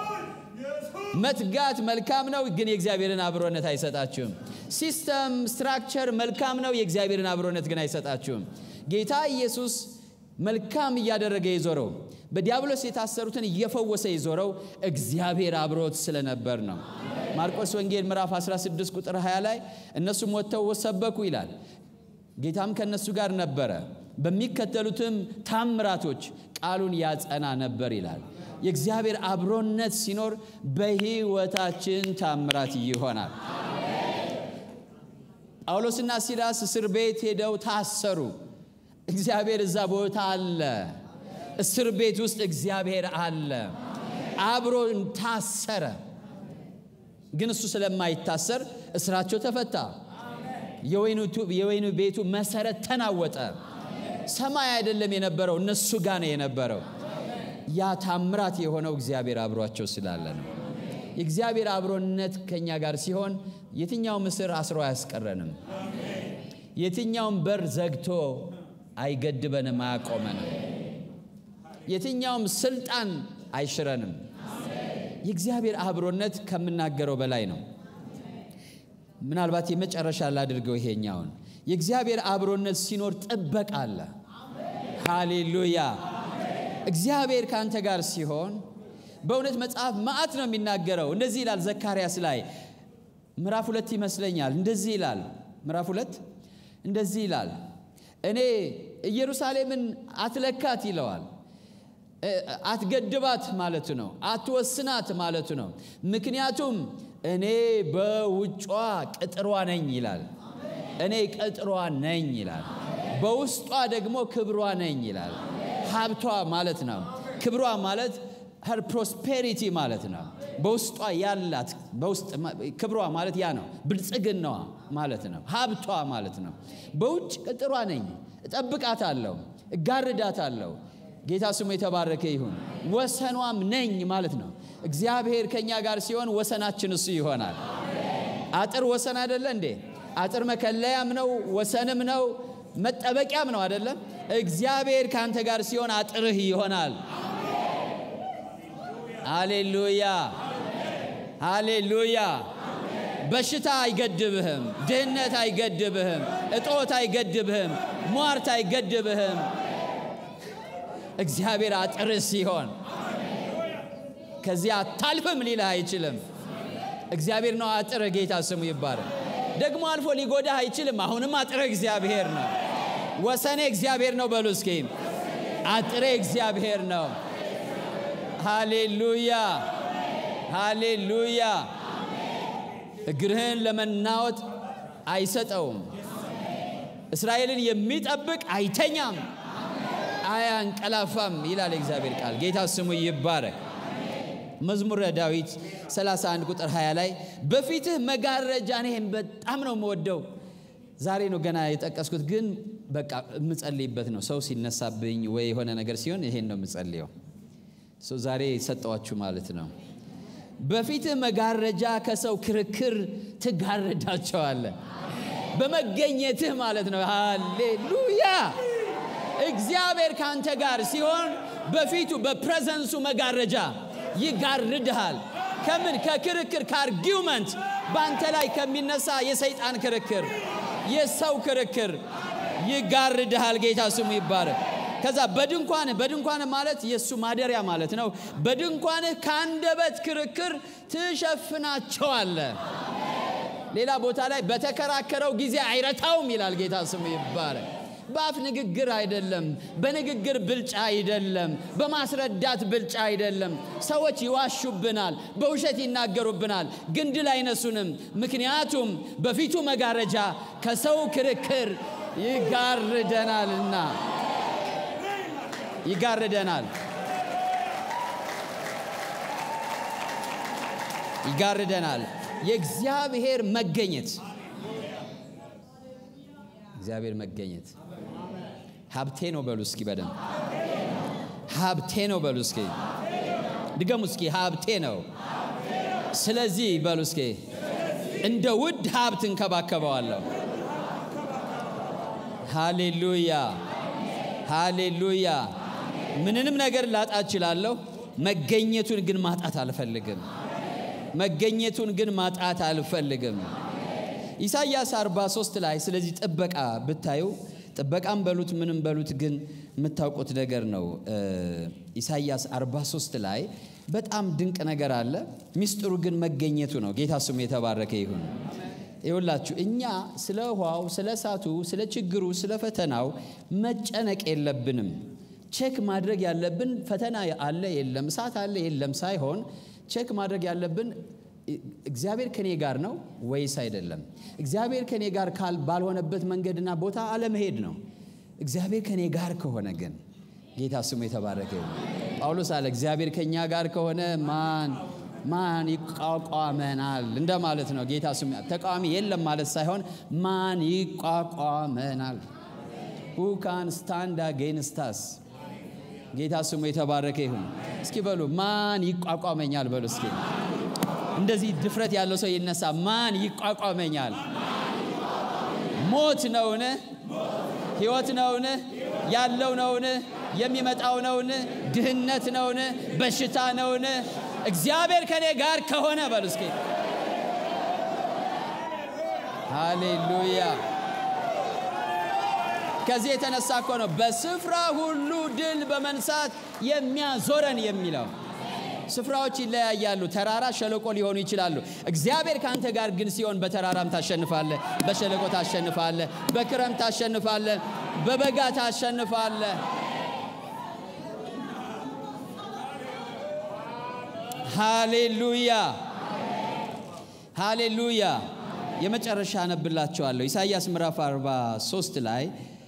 መትጋት መልካም ነው፣ ግን የእግዚአብሔርን አብሮነት አይሰጣችሁም። ሲስተም ስትራክቸር መልካም ነው፣ የእግዚአብሔርን አብሮነት ግን አይሰጣችሁም። ጌታ ኢየሱስ መልካም እያደረገ የዞረው በዲያብሎስ የታሰሩትን እየፈወሰ የዞረው እግዚአብሔር አብሮት ስለነበር ነው። ማርቆስ ወንጌል ምዕራፍ 16 ቁጥር 20 ላይ እነሱም ወጥተው ሰበኩ ይላል። ጌታም ከእነሱ ጋር ነበረ፣ በሚከተሉትም ታምራቶች ቃሉን ያጸና ነበር ይላል። የእግዚአብሔር አብሮነት ሲኖር በሕይወታችን ታምራት ይሆናል። ጳውሎስና ሲላስ እስር ቤት ሄደው ታሰሩ። እግዚአብሔር እዛ ቦታ አለ። እስር ቤት ውስጥ እግዚአብሔር አለ። አብሮን ታሰረ። ግን እሱ ስለማይታሰር እስራቸው ተፈታ። የወይኑ ቤቱ መሰረት ተናወጠ። ሰማይ አይደለም የነበረው፣ እነሱ ጋር ነው የነበረው። ያ ታምራት የሆነው እግዚአብሔር አብሯቸው ስላለ ነው። የእግዚአብሔር አብሮነት ከእኛ ጋር ሲሆን የትኛውም እስር አስሮ አያስቀረንም። የትኛውም በር ዘግቶ አይገድበንም፣ አያቆመንም። የትኛውም ስልጣን አይሽረንም። የእግዚአብሔር አብሮነት ከምናገረው በላይ ነው። ምናልባት የመጨረሻ ላድርገው ይሄኛውን። የእግዚአብሔር አብሮነት ሲኖር ጥበቃ አለ። ሃሌሉያ! እግዚአብሔር ከአንተ ጋር ሲሆን በእውነት መጽሐፍ መዓት ነው የሚናገረው። እንደዚህ ይላል ዘካርያስ ላይ ምዕራፍ ሁለት ይመስለኛል። እንደዚህ ይላል ምዕራፍ ሁለት እንደዚህ ይላል እኔ ኢየሩሳሌምን አትለካት ይለዋል። አትገድባት ማለቱ ነው። አትወስናት ማለቱ ነው። ምክንያቱም እኔ በውጯ ቅጥሯ ነኝ ይላል። እኔ ቅጥሯ ነኝ ይላል። በውስጧ ደግሞ ክብሯ ነኝ ይላል። ሀብቷ ማለት ነው። ክብሯ ማለት ሄር ፕሮስፔሪቲ ማለት ነው። በውስጧ ያላት በውስጥ ክብሯ ማለት ያ ነው። ብልጽግናዋ ማለት ነው። ሀብቷ ማለት ነው። በውጭ ቅጥሯ ነኝ፣ እጠብቃታለሁ፣ እጋርዳታለሁ። ጌታ ስሙ የተባረከ ይሁን። ወሰኗም ነኝ ማለት ነው። እግዚአብሔር ከእኛ ጋር ሲሆን ወሰናችን እሱ ይሆናል። አጥር ወሰን አይደለ እንዴ? አጥር መከለያም ነው፣ ወሰንም ነው፣ መጠበቂያም ነው አይደለም? እግዚአብሔር ከአንተ ጋር ሲሆን አጥርህ ይሆናል። ሃሌሉያ ሃሌሉያ። በሽታ አይገድብህም። ድህነት አይገድብህም። እጦት አይገድብህም። ሟርት አይገድብህም። እግዚአብሔር አጥርህ ሲሆን ከዚያ አታልፍም ሊልህ አይችልም። እግዚአብሔር ነው አጥርህ። ጌታ ስሙ ይባረክ። ደግሞ አልፎ ሊጎዳህ አይችልም። አሁንም አጥርህ እግዚአብሔር ነው። ወሰኔ እግዚአብሔር ነው። በሉ እስኪ አጥሬ እግዚአብሔር ነው። ሃሌሉያ ሃሌሉያ። እግርህን ለመናወጥ አይሰጠውም። እስራኤልን የሚጠብቅ አይተኛም፣ አያንቀላፋም ይላል የእግዚአብሔር ቃል። ጌታ ስሙ ይባረክ። መዝሙረ ዳዊት 31 ቁጥር 20 ላይ በፊትህ መጋረጃ እኔም በጣም ነው የምወደው። ዛሬ ነው ገና የጠቀስኩት፣ ግን በቃ የምጸልይበት ነው። ሰው ሲነሳብኝ ወይ የሆነ ነገር ሲሆን ይሄን ነው የምጸልየው። ዛሬ ሰጠዋችሁ ማለት ነው። በፊትህ መጋረጃ ከሰው ክርክር ትጋረዳቸዋለህ። በመገኘትህ ማለት ነው። ሃሌሉያ! እግዚአብሔር ከአንተ ጋር ሲሆን በፊቱ በፕሬዘንሱ መጋረጃ ይጋርድሃል። ከምን? ከክርክር ከአርጊውመንት፣ በአንተ ላይ ከሚነሳ የሰይጣን ክርክር፣ የሰው ክርክር ይጋርድሃል። ጌታ ስሙ ይባረክ። ከዛ በድንኳንህ በድንኳንህ ማለት የእሱ ማደሪያ ማለት ነው። በድንኳንህ ከአንደበት ክርክር ትሸፍናቸዋለህ። ሌላ ቦታ ላይ በተከራከረው ጊዜ አይረታውም ይላል። ጌታ ስሙ ይባረክ። በአፍ ንግግር አይደለም፣ በንግግር ብልጫ አይደለም፣ በማስረዳት ብልጫ አይደለም። ሰዎች ይዋሹብናል፣ በውሸት ይናገሩብናል፣ ግን ድል አይነሱንም። ምክንያቱም በፊቱ መጋረጃ ከሰው ክርክር ይጋርደናልና ይጋርደናል ይጋርደናል። የእግዚአብሔር መገኘት እግዚአብሔር መገኘት ሀብቴ ነው በሉ እስኪ በደንብ ሀብቴ ነው በሉ እስኪ ድገሙ እስኪ ሀብቴ ነው። ስለዚህ በሉ እስኪ እንደ ውድ ሀብት እንከባከበዋለሁ። ሃሌሉያ ሃሌሉያ። ምንንም ነገር ላጣ እችላለሁ፣ መገኘቱን ግን ማጣት አልፈልግም። መገኘቱን ግን ማጣት አልፈልግም። ኢሳይያስ 43 ላይ ስለዚህ ጥበቃ ብታዩ ጥበቃም በሉት ምንም በሉት ግን የምታውቁት ነገር ነው። ኢሳይያስ 43 ላይ በጣም ድንቅ ነገር አለ። ሚስጥሩ ግን መገኘቱ ነው። ጌታ ስሙ የተባረከ ይሁን። ይሁላችሁ እኛ ስለ ውሃው፣ ስለ እሳቱ፣ ስለ ችግሩ፣ ስለ ፈተናው መጨነቅ የለብንም። ቼክ ማድረግ ያለብን ፈተና አለ የለም፣ እሳት አለ የለም ሳይሆን ቼክ ማድረግ ያለብን እግዚአብሔር ከኔ ጋር ነው ወይስ አይደለም? እግዚአብሔር ከኔ ጋር ካል ባልሆነበት መንገድና ቦታ አለመሄድ ነው። እግዚአብሔር ከኔ ጋር ከሆነ ግን ጌታ ስሙ የተባረከ ይሁን። ጳውሎስ አለ እግዚአብሔር ከኛ ጋር ከሆነ ማን ማን ይቋቋመናል እንደማለት ነው። ጌታ ስሙ ተቃዋሚ የለም ማለት ሳይሆን ማን ይቋቋመናል? who can stand against us ጌታ ስሙ የተባረከ ይሁን። እስኪ በሉ ማን ይቋቋመኛል በሉ እስኪ እንደዚህ ድፍረት ያለው ሰው ይነሳ። ማን ይቋቋመኛል? ሞት ነውን? ሕይወት ነውን? ያለው ነውን? የሚመጣው ነውን? ድህነት ነውን? በሽታ ነውን? እግዚአብሔር ከኔ ጋር ከሆነ በሉ እስኪ ሃሌሉያ። ከዚህ የተነሳ እኮ ነው በስፍራ ሁሉ ድል በመንሳት የሚያዞረን የሚለው። ስፍራዎች ይለያያሉ። ተራራ፣ ሸለቆ ሊሆኑ ይችላሉ። እግዚአብሔር ከአንተ ጋር ግን ሲሆን በተራራም ታሸንፋለህ፣ በሸለቆ ታሸንፋለህ፣ በክረምት ታሸንፋለህ፣ በበጋ ታሸንፋለህ። ሃሌሉያ ሃሌሉያ። የመጨረሻ አነብላችኋለሁ ኢሳይያስ ምዕራፍ 43 ላይ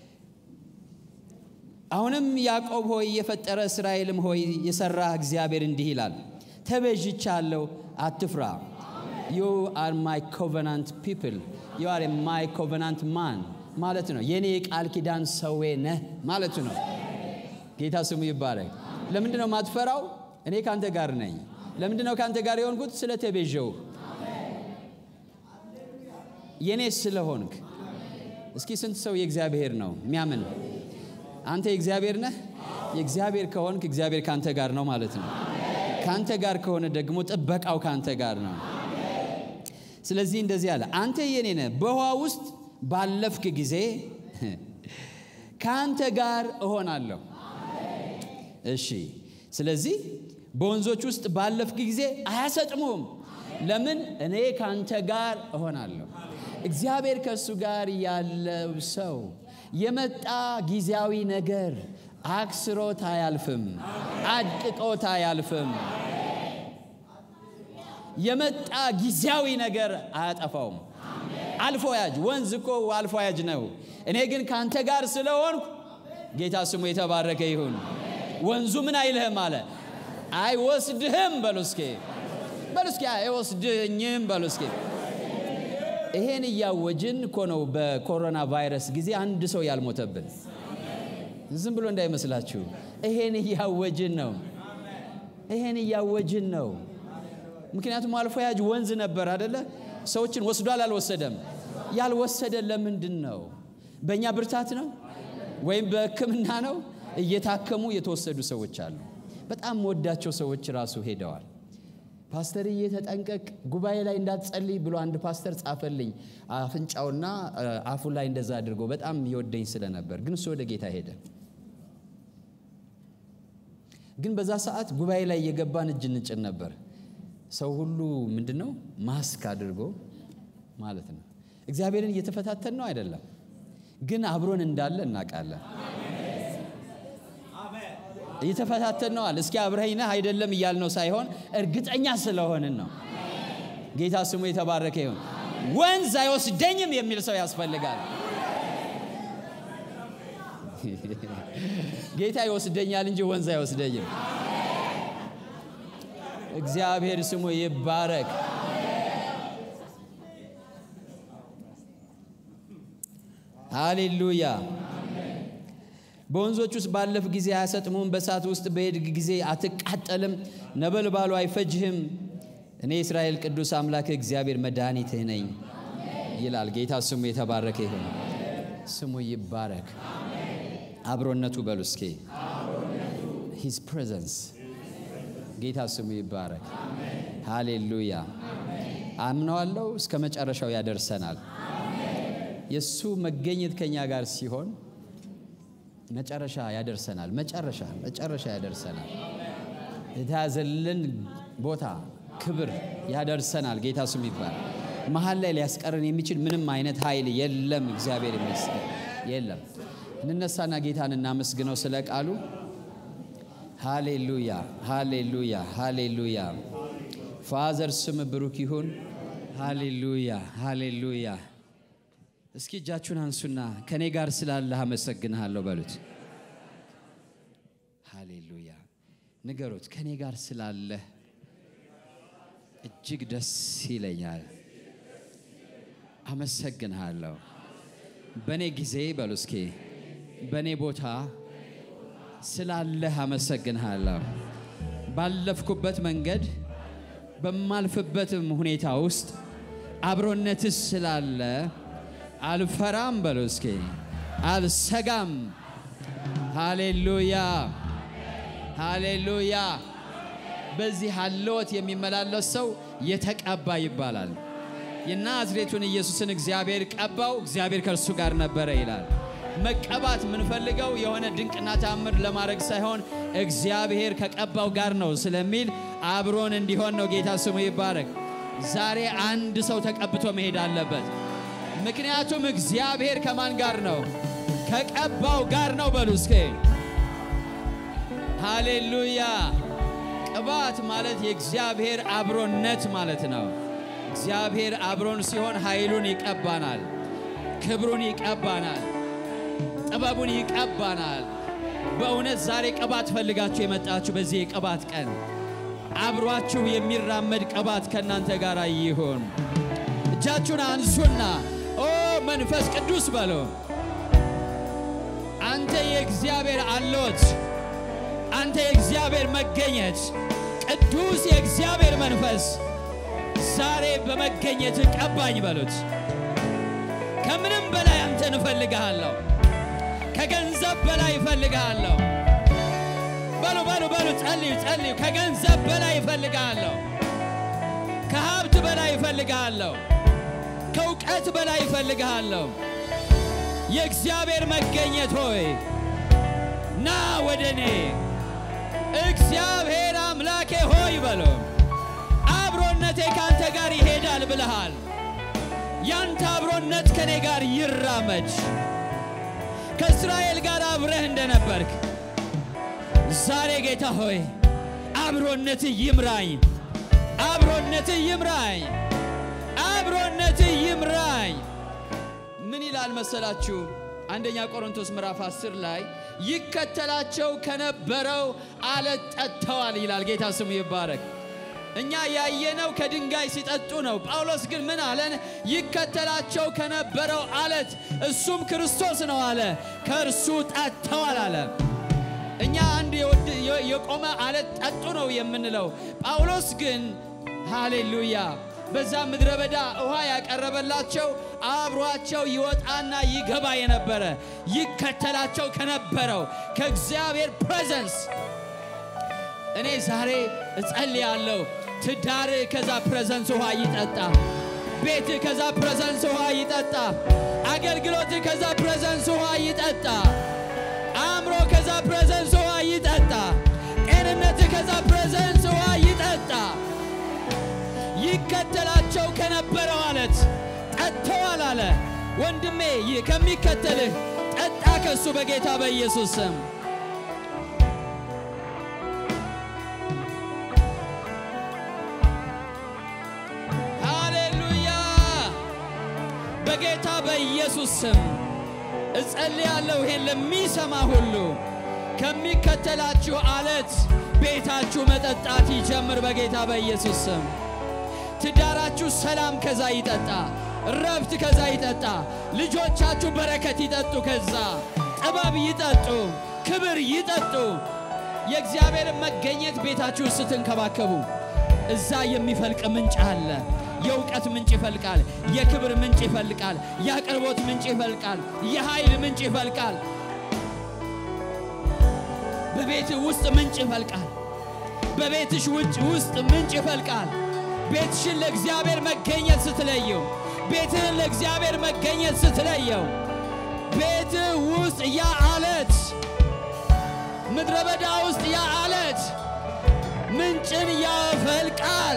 አሁንም ያዕቆብ ሆይ የፈጠረ እስራኤልም ሆይ የሰራ እግዚአብሔር እንዲህ ይላል፣ ተቤዥቻለሁ፣ አትፍራ። ዩ አር ማይ ኮቨናንት ፒፕል ዩ አር ማይ ኮቨናንት ማን ማለት ነው። የእኔ የቃል ኪዳን ሰዌ ነህ ማለቱ ነው። ጌታ ስሙ ይባረክ። ለምንድን ነው የማትፈራው? እኔ ከአንተ ጋር ነኝ። ለምንድን ነው ከአንተ ጋር የሆንኩት? ስለ ተቤዠው የእኔ ስለሆንክ። እስኪ ስንት ሰው የእግዚአብሔር ነው የሚያምን አንተ የእግዚአብሔር ነህ። የእግዚአብሔር ከሆንክ እግዚአብሔር ካንተ ጋር ነው ማለት ነው። ካንተ ጋር ከሆነ ደግሞ ጥበቃው ካንተ ጋር ነው። ስለዚህ እንደዚህ አለ፣ አንተ የኔ ነህ። በውሃ ውስጥ ባለፍክ ጊዜ ካንተ ጋር እሆናለሁ። እሺ፣ ስለዚህ በወንዞች ውስጥ ባለፍክ ጊዜ አያሰጥሙም። ለምን? እኔ ካንተ ጋር እሆናለሁ። እግዚአብሔር ከእሱ ጋር ያለው ሰው የመጣ ጊዜያዊ ነገር አክስሮት አያልፍም፣ አድቅቆት አያልፍም። የመጣ ጊዜያዊ ነገር አያጠፋውም። አልፎ ያጅ ወንዝ እኮ አልፎ ያጅ ነው። እኔ ግን ካንተ ጋር ስለሆንኩ ጌታ ስሙ የተባረከ ይሁን። ወንዙ ምን አይልህም አለ፣ አይወስድህም። በሉ እስኪ በሉ እስኪ አይወስድኝም በሉ እስኪ ይሄን እያወጅን እኮ ነው በኮሮና ቫይረስ ጊዜ አንድ ሰው ያልሞተብን። ዝም ብሎ እንዳይመስላችሁ። ይሄን እያወጅን ነው። ይሄን እያወጅን ነው። ምክንያቱም አልፎ ያጅ ወንዝ ነበር አደለ? ሰዎችን ወስዷል አልወሰደም? ያልወሰደ ለምንድን ነው? በእኛ ብርታት ነው ወይም በሕክምና ነው? እየታከሙ የተወሰዱ ሰዎች አሉ። በጣም ወዳቸው ሰዎች ራሱ ሄደዋል። ፓስተርዬ ተጠንቀቅ፣ ጉባኤ ላይ እንዳትጸልይ ብሎ አንድ ፓስተር ጻፈልኝ። አፍንጫውና አፉ ላይ እንደዛ አድርጎ በጣም ይወደኝ ስለነበር፣ ግን እሱ ወደ ጌታ ሄደ። ግን በዛ ሰዓት ጉባኤ ላይ እየገባን እጅ እንጭን ነበር። ሰው ሁሉ ምንድን ነው ማስክ አድርጎ ማለት ነው። እግዚአብሔርን እየተፈታተን ነው አይደለም፣ ግን አብሮን እንዳለ እናውቃለን። እየተፈታተን ነዋል። እስኪ አብረኸኝ ነህ አይደለም እያልነው ሳይሆን እርግጠኛ ስለሆንን ነው። ጌታ ስሙ የተባረከ ይሁን። ወንዝ አይወስደኝም የሚል ሰው ያስፈልጋል። ጌታ ይወስደኛል እንጂ ወንዝ አይወስደኝም። እግዚአብሔር ስሙ ይባረክ። ሃሌሉያ። በወንዞች ውስጥ ባለፍ ጊዜ አያሰጥሙም፣ በእሳት ውስጥ በሄድግ ጊዜ አትቃጠልም፣ ነበልባሉ አይፈጅህም። እኔ የእስራኤል ቅዱስ አምላክ እግዚአብሔር መድኃኒትህ ነኝ ይላል። ጌታ ስሙ የተባረከ ይሁን። ስሙ ይባረክ። አብሮነቱ በሉ እስኪ ሂዝ ፕሬዘንስ ጌታ ስሙ ይባረክ። ሃሌሉያ። አምነዋለሁ። እስከ መጨረሻው ያደርሰናል። የእሱ መገኘት ከኛ ጋር ሲሆን መጨረሻ ያደርሰናል። መጨረሻ መጨረሻ ያደርሰናል። የተያዘልን ቦታ ክብር ያደርሰናል። ጌታ ስሙ ይባላል። መሀል ላይ ሊያስቀረን የሚችል ምንም አይነት ኃይል የለም። እግዚአብሔር ይመስገን የለም። እንነሳና ጌታን እናመስግነው ስለ ቃሉ። ሃሌሉያ ሃሌሉያ ሃሌሉያ። ፋዘር ስም ብሩክ ይሁን። ሃሌሉያ ሃሌሉያ። እስኪ እጃችሁን አንሱና ከኔ ጋር ስላለህ አመሰግንሃለሁ በሉት። ሃሌሉያ ንገሩት። ከኔ ጋር ስላለህ እጅግ ደስ ይለኛል። አመሰግንሃለሁ። በእኔ ጊዜ በሉ እስኪ በእኔ ቦታ ስላለህ አመሰግንሃለሁ። ባለፍኩበት መንገድ በማልፍበትም ሁኔታ ውስጥ አብሮነትህ ስላለ አልፈራም በሉ እስኪ አልሰጋም። ሃሌሉያ ሃሌሉያ። በዚህ ሀልወት የሚመላለስ ሰው የተቀባ ይባላል። የናዝሬቱን ኢየሱስን እግዚአብሔር ቀባው፣ እግዚአብሔር ከእርሱ ጋር ነበረ ይላል። መቀባት የምንፈልገው የሆነ ድንቅና ታምር ለማድረግ ሳይሆን እግዚአብሔር ከቀባው ጋር ነው ስለሚል አብሮን እንዲሆን ነው። ጌታ ስሙ ይባረክ። ዛሬ አንድ ሰው ተቀብቶ መሄድ አለበት። ምክንያቱም እግዚአብሔር ከማን ጋር ነው? ከቀባው ጋር ነው። በሉ እስኪ ሃሌሉያ። ቅባት ማለት የእግዚአብሔር አብሮነት ማለት ነው። እግዚአብሔር አብሮን ሲሆን ኃይሉን ይቀባናል፣ ክብሩን ይቀባናል፣ ጥበቡን ይቀባናል። በእውነት ዛሬ ቅባት ፈልጋችሁ የመጣችሁ በዚህ የቅባት ቀን አብሯችሁ የሚራመድ ቅባት ከእናንተ ጋር ይሁን። እጃችሁን አንሱና ኦ መንፈስ ቅዱስ በሎ አንተ የእግዚአብሔር አለዎት፣ አንተ የእግዚአብሔር መገኘት፣ ቅዱስ የእግዚአብሔር መንፈስ ዛሬ በመገኘት ቀባኝ በሉት። ከምንም በላይ አንተን እፈልግሃለሁ፣ ከገንዘብ በላይ እፈልግሃለሁ። በሉ በሉ በሉ፣ ጸልዩ ጸልዩ። ከገንዘብ በላይ እፈልግሃለሁ፣ ከሀብት በላይ እፈልግሃለሁ፣ ከእውቀት በላይ እፈልግሃለሁ። የእግዚአብሔር መገኘት ሆይ ና ወደ እኔ። እግዚአብሔር አምላኬ ሆይ በሎ አብሮነቴ ካንተ ጋር ይሄዳል ብለሃል። ያንተ አብሮነት ከኔ ጋር ይራመድ። ከእስራኤል ጋር አብረህ እንደነበርክ ዛሬ ጌታ ሆይ አብሮነት ይምራኝ፣ አብሮነት ይምራኝ፣ አብሮነት ይምራኝ። ምን ይላል መሰላችሁ? አንደኛ ቆሮንቶስ ምዕራፍ 10 ላይ ይከተላቸው ከነበረው አለት ጠጥተዋል ይላል። ጌታ ስሙ ይባረክ። እኛ ያየነው ከድንጋይ ሲጠጡ ነው። ጳውሎስ ግን ምን አለን? ይከተላቸው ከነበረው አለት እሱም ክርስቶስ ነው አለ። ከእርሱ ጠጥተዋል አለ። እኛ አንድ የቆመ አለት ጠጡ ነው የምንለው። ጳውሎስ ግን ሃሌሉያ በዛ ምድረ በዳ ውሃ ያቀረበላቸው አብሯቸው ይወጣና ይገባ የነበረ ይከተላቸው ከነበረው ከእግዚአብሔር ፕሬዘንስ እኔ ዛሬ እጸልያለሁ። ትዳር ከዛ ፕሬዘንስ ውሃ ይጠጣ። ቤት ከዛ ፕሬዘንስ ውሃ ይጠጣ። አገልግሎት ከዛ ፕሬዘንስ ውሃ ይጠጣ። አእምሮ ከዛ ፕሬዘንስ ውሃ ይጠጣ። ጤንነት ከዛ ፕሬዘንስ ውሃ ይጠጣ። ይከተላቸው ከነበረው አለት ጠጥተዋል አለ። ወንድሜ ይህ ከሚከተልህ ጠጣ ከሱ በጌታ በኢየሱስ ስም። ሃሌሉያ! በጌታ በኢየሱስ ስም እጸልያለሁ። ይሄን ለሚሰማ ሁሉ ከሚከተላችሁ አለት ቤታችሁ መጠጣት ይጀምር በጌታ በኢየሱስ ስም። ትዳራችሁ ሰላም ከዛ ይጠጣ፣ ረፍት ከዛ ይጠጣ። ልጆቻችሁ በረከት ይጠጡ፣ ከዛ ጥበብ ይጠጡ፣ ክብር ይጠጡ። የእግዚአብሔርን መገኘት ቤታችሁ ስትንከባከቡ እዛ የሚፈልቅ ምንጭ አለ። የእውቀት ምንጭ ይፈልቃል። የክብር ምንጭ ይፈልቃል። የአቅርቦት ምንጭ ይፈልቃል። የኃይል ምንጭ ይፈልቃል። በቤት ውስጥ ምንጭ ይፈልቃል። በቤትሽ ውጭ ውስጥ ምንጭ ይፈልቃል። ቤትሽን ለእግዚአብሔር መገኘት ስትለየው፣ ቤትህን ለእግዚአብሔር መገኘት ስትለየው፣ ቤትህ ውስጥ ያ አለት፣ ምድረ በዳ ውስጥ ያ አለት ምንጭን ያፈልቃል።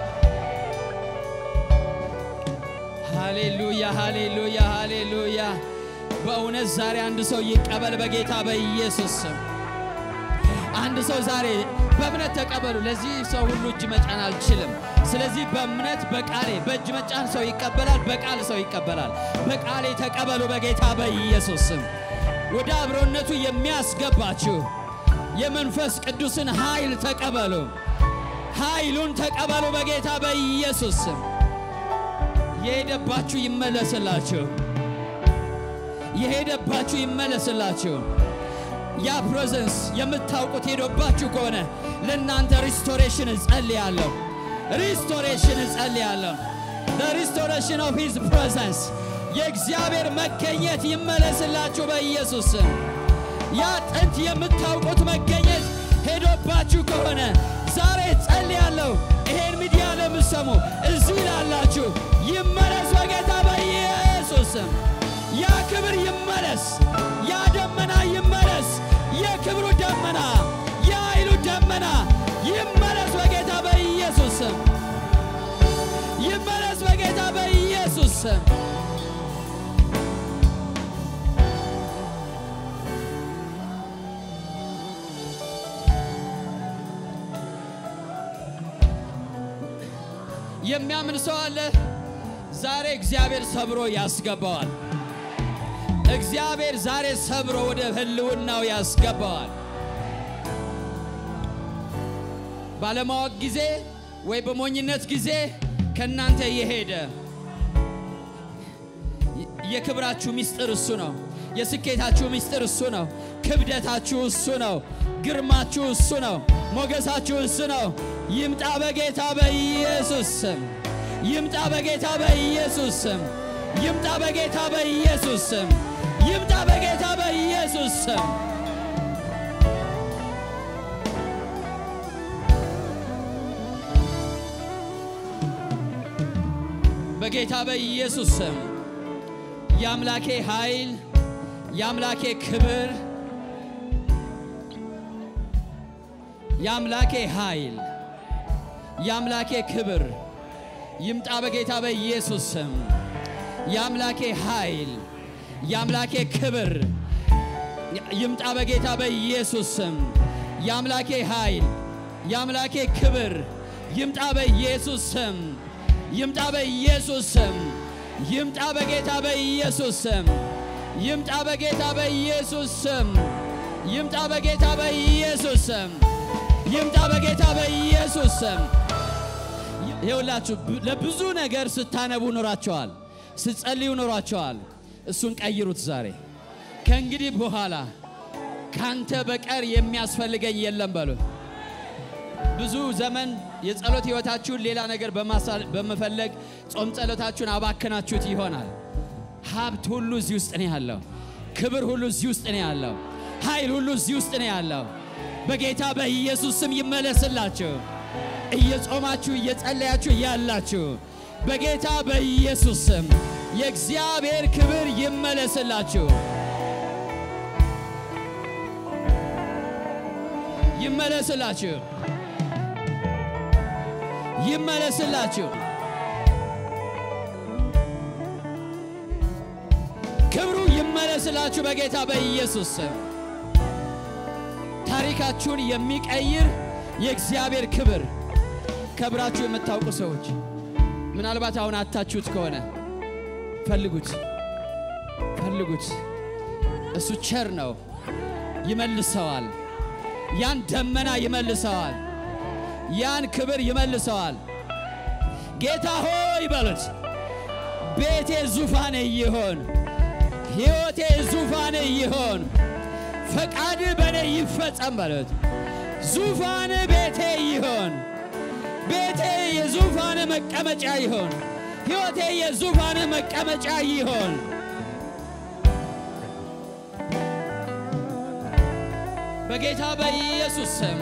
ሃሌሉያ ሃሌሉያ ሃሌሉያ። በእውነት ዛሬ አንድ ሰው ይቀበል በጌታ በኢየሱስ ስም። አንድ ሰው ዛሬ በእምነት ተቀበሉ። ለዚህ ሰው ሁሉ እጅ መጫን አልችልም። ስለዚህ በእምነት በቃሌ በእጅ መጫን ሰው ይቀበላል፣ በቃል ሰው ይቀበላል። በቃሌ ተቀበሉ በጌታ በኢየሱስ ስም። ወደ አብሮነቱ የሚያስገባችሁ የመንፈስ ቅዱስን ኃይል ተቀበሉ። ኃይሉን ተቀበሉ በጌታ በኢየሱስ ስም። የሄደባችሁ ይመለስላችሁ። የሄደባችሁ ይመለስላችሁ። ያ ፕሬዘንስ የምታውቁት ሄዶባችሁ ከሆነ ለእናንተ ሪስቶሬሽን እጸልያለሁ። ሪስቶሬሽን እጸልያለሁ። ሪስቶሬሽን ኦፍ ሂዝ ፕሬዘንስ የእግዚአብሔር መገኘት ይመለስላችሁ በኢየሱስ ስም። ያ ጥንት የምታውቁት መገኘት ሄዶባችሁ ከሆነ ዛሬ ጸልያለሁ። ይሄን ሚዲያ ለምሰሙ እዚህ ላላችሁ ይመለስ በጌታ በኢየሱስ ስም። ያ ክብር ይመለስ፣ ያ ደመና ይመለስ። የክብሩ ደመና፣ የኃይሉ ደመና ይመለስ በጌታ በኢየሱስ ስም። ይመለስ በጌታ በኢየሱስ ስም። የሚያምን ሰው አለ። ዛሬ እግዚአብሔር ሰብሮ ያስገባዋል። እግዚአብሔር ዛሬ ሰብሮ ወደ ህልውናው ያስገባዋል። ባለማወቅ ጊዜ ወይ በሞኝነት ጊዜ ከእናንተ የሄደ የክብራችሁ ምስጢር እሱ ነው። የስኬታችሁ ምስጢር እሱ ነው። ክብደታችሁ እሱ ነው። ግርማችሁ እሱ ነው። ሞገሳችሁ እሱ ነው። ይምጣ በጌታ በኢየሱስ ስም። ይምጣ በጌታ በኢየሱስ ስም። ይምጣ በጌታ በኢየሱስ ስም። ይምጣ በጌታ በኢየሱስ ስም። በጌታ በኢየሱስ ስም የአምላኬ ኃይል የአምላኬ ክብር የአምላኬ ኃይል የአምላኬ ክብር ይምጣ በጌታ በኢየሱስ ስም። የአምላኬ ኃይል የአምላኬ ክብር ይምጣ በጌታ በኢየሱስ ስም። የአምላኬ ኃይል የአምላኬ ክብር ይምጣ በኢየሱስ ስም። ይምጣ በኢየሱስ ስም። ይምጣ በጌታ በኢየሱስ ስም። ይምጣ በጌታ በኢየሱስ ስም። ይምጣ በጌታ በኢየሱስ ስም። ይምጣ በጌታ በኢየሱስ ስም። ይኸውላችሁ ለብዙ ነገር ስታነቡ ኖራቸዋል፣ ስትጸልዩ ኖራቸዋል። እሱን ቀይሩት ዛሬ። ከእንግዲህ በኋላ ካንተ በቀር የሚያስፈልገኝ የለም በሉ። ብዙ ዘመን የጸሎት ሕይወታችሁን ሌላ ነገር በመፈለግ ጾም ጸሎታችሁን አባክናችሁት ይሆናል። ሀብት ሁሉ እዚህ ውስጥ ነው ያለው። ክብር ሁሉ እዚህ ውስጥ ነው ያለው። ኃይል ሁሉ እዚህ ውስጥ ነው ያለው። በጌታ በኢየሱስ ስም ይመለስላችሁ። እየጾማችሁ እየጸለያችሁ ያላችሁ በጌታ በኢየሱስ ስም የእግዚአብሔር ክብር ይመለስላችሁ፣ ይመለስላችሁ፣ ይመለስላችሁ። ክብሩ ይመለስላችሁ በጌታ በኢየሱስ ስም። ታሪካችሁን የሚቀይር የእግዚአብሔር ክብር ከብራችሁ የምታውቁ ሰዎች ምናልባት አሁን አታችሁት ከሆነ ፈልጉት፣ ፈልጉት። እሱ ቸር ነው፣ ይመልሰዋል። ያን ደመና ይመልሰዋል። ያን ክብር ይመልሰዋል። ጌታ ሆይ በሉት፣ ቤቴ ዙፋኔ ይሆን፣ ሕይወቴ ዙፋኔ ይሆን፣ ፈቃድ በእኔ ይፈጸም በሉት። ዙፋን ቤቴ ይሆን፣ ቤቴ የዙፋን መቀመጫ ይሆን፣ ሕይወቴ የዙፋን መቀመጫ ይሆን። በጌታ በኢየሱስ ስም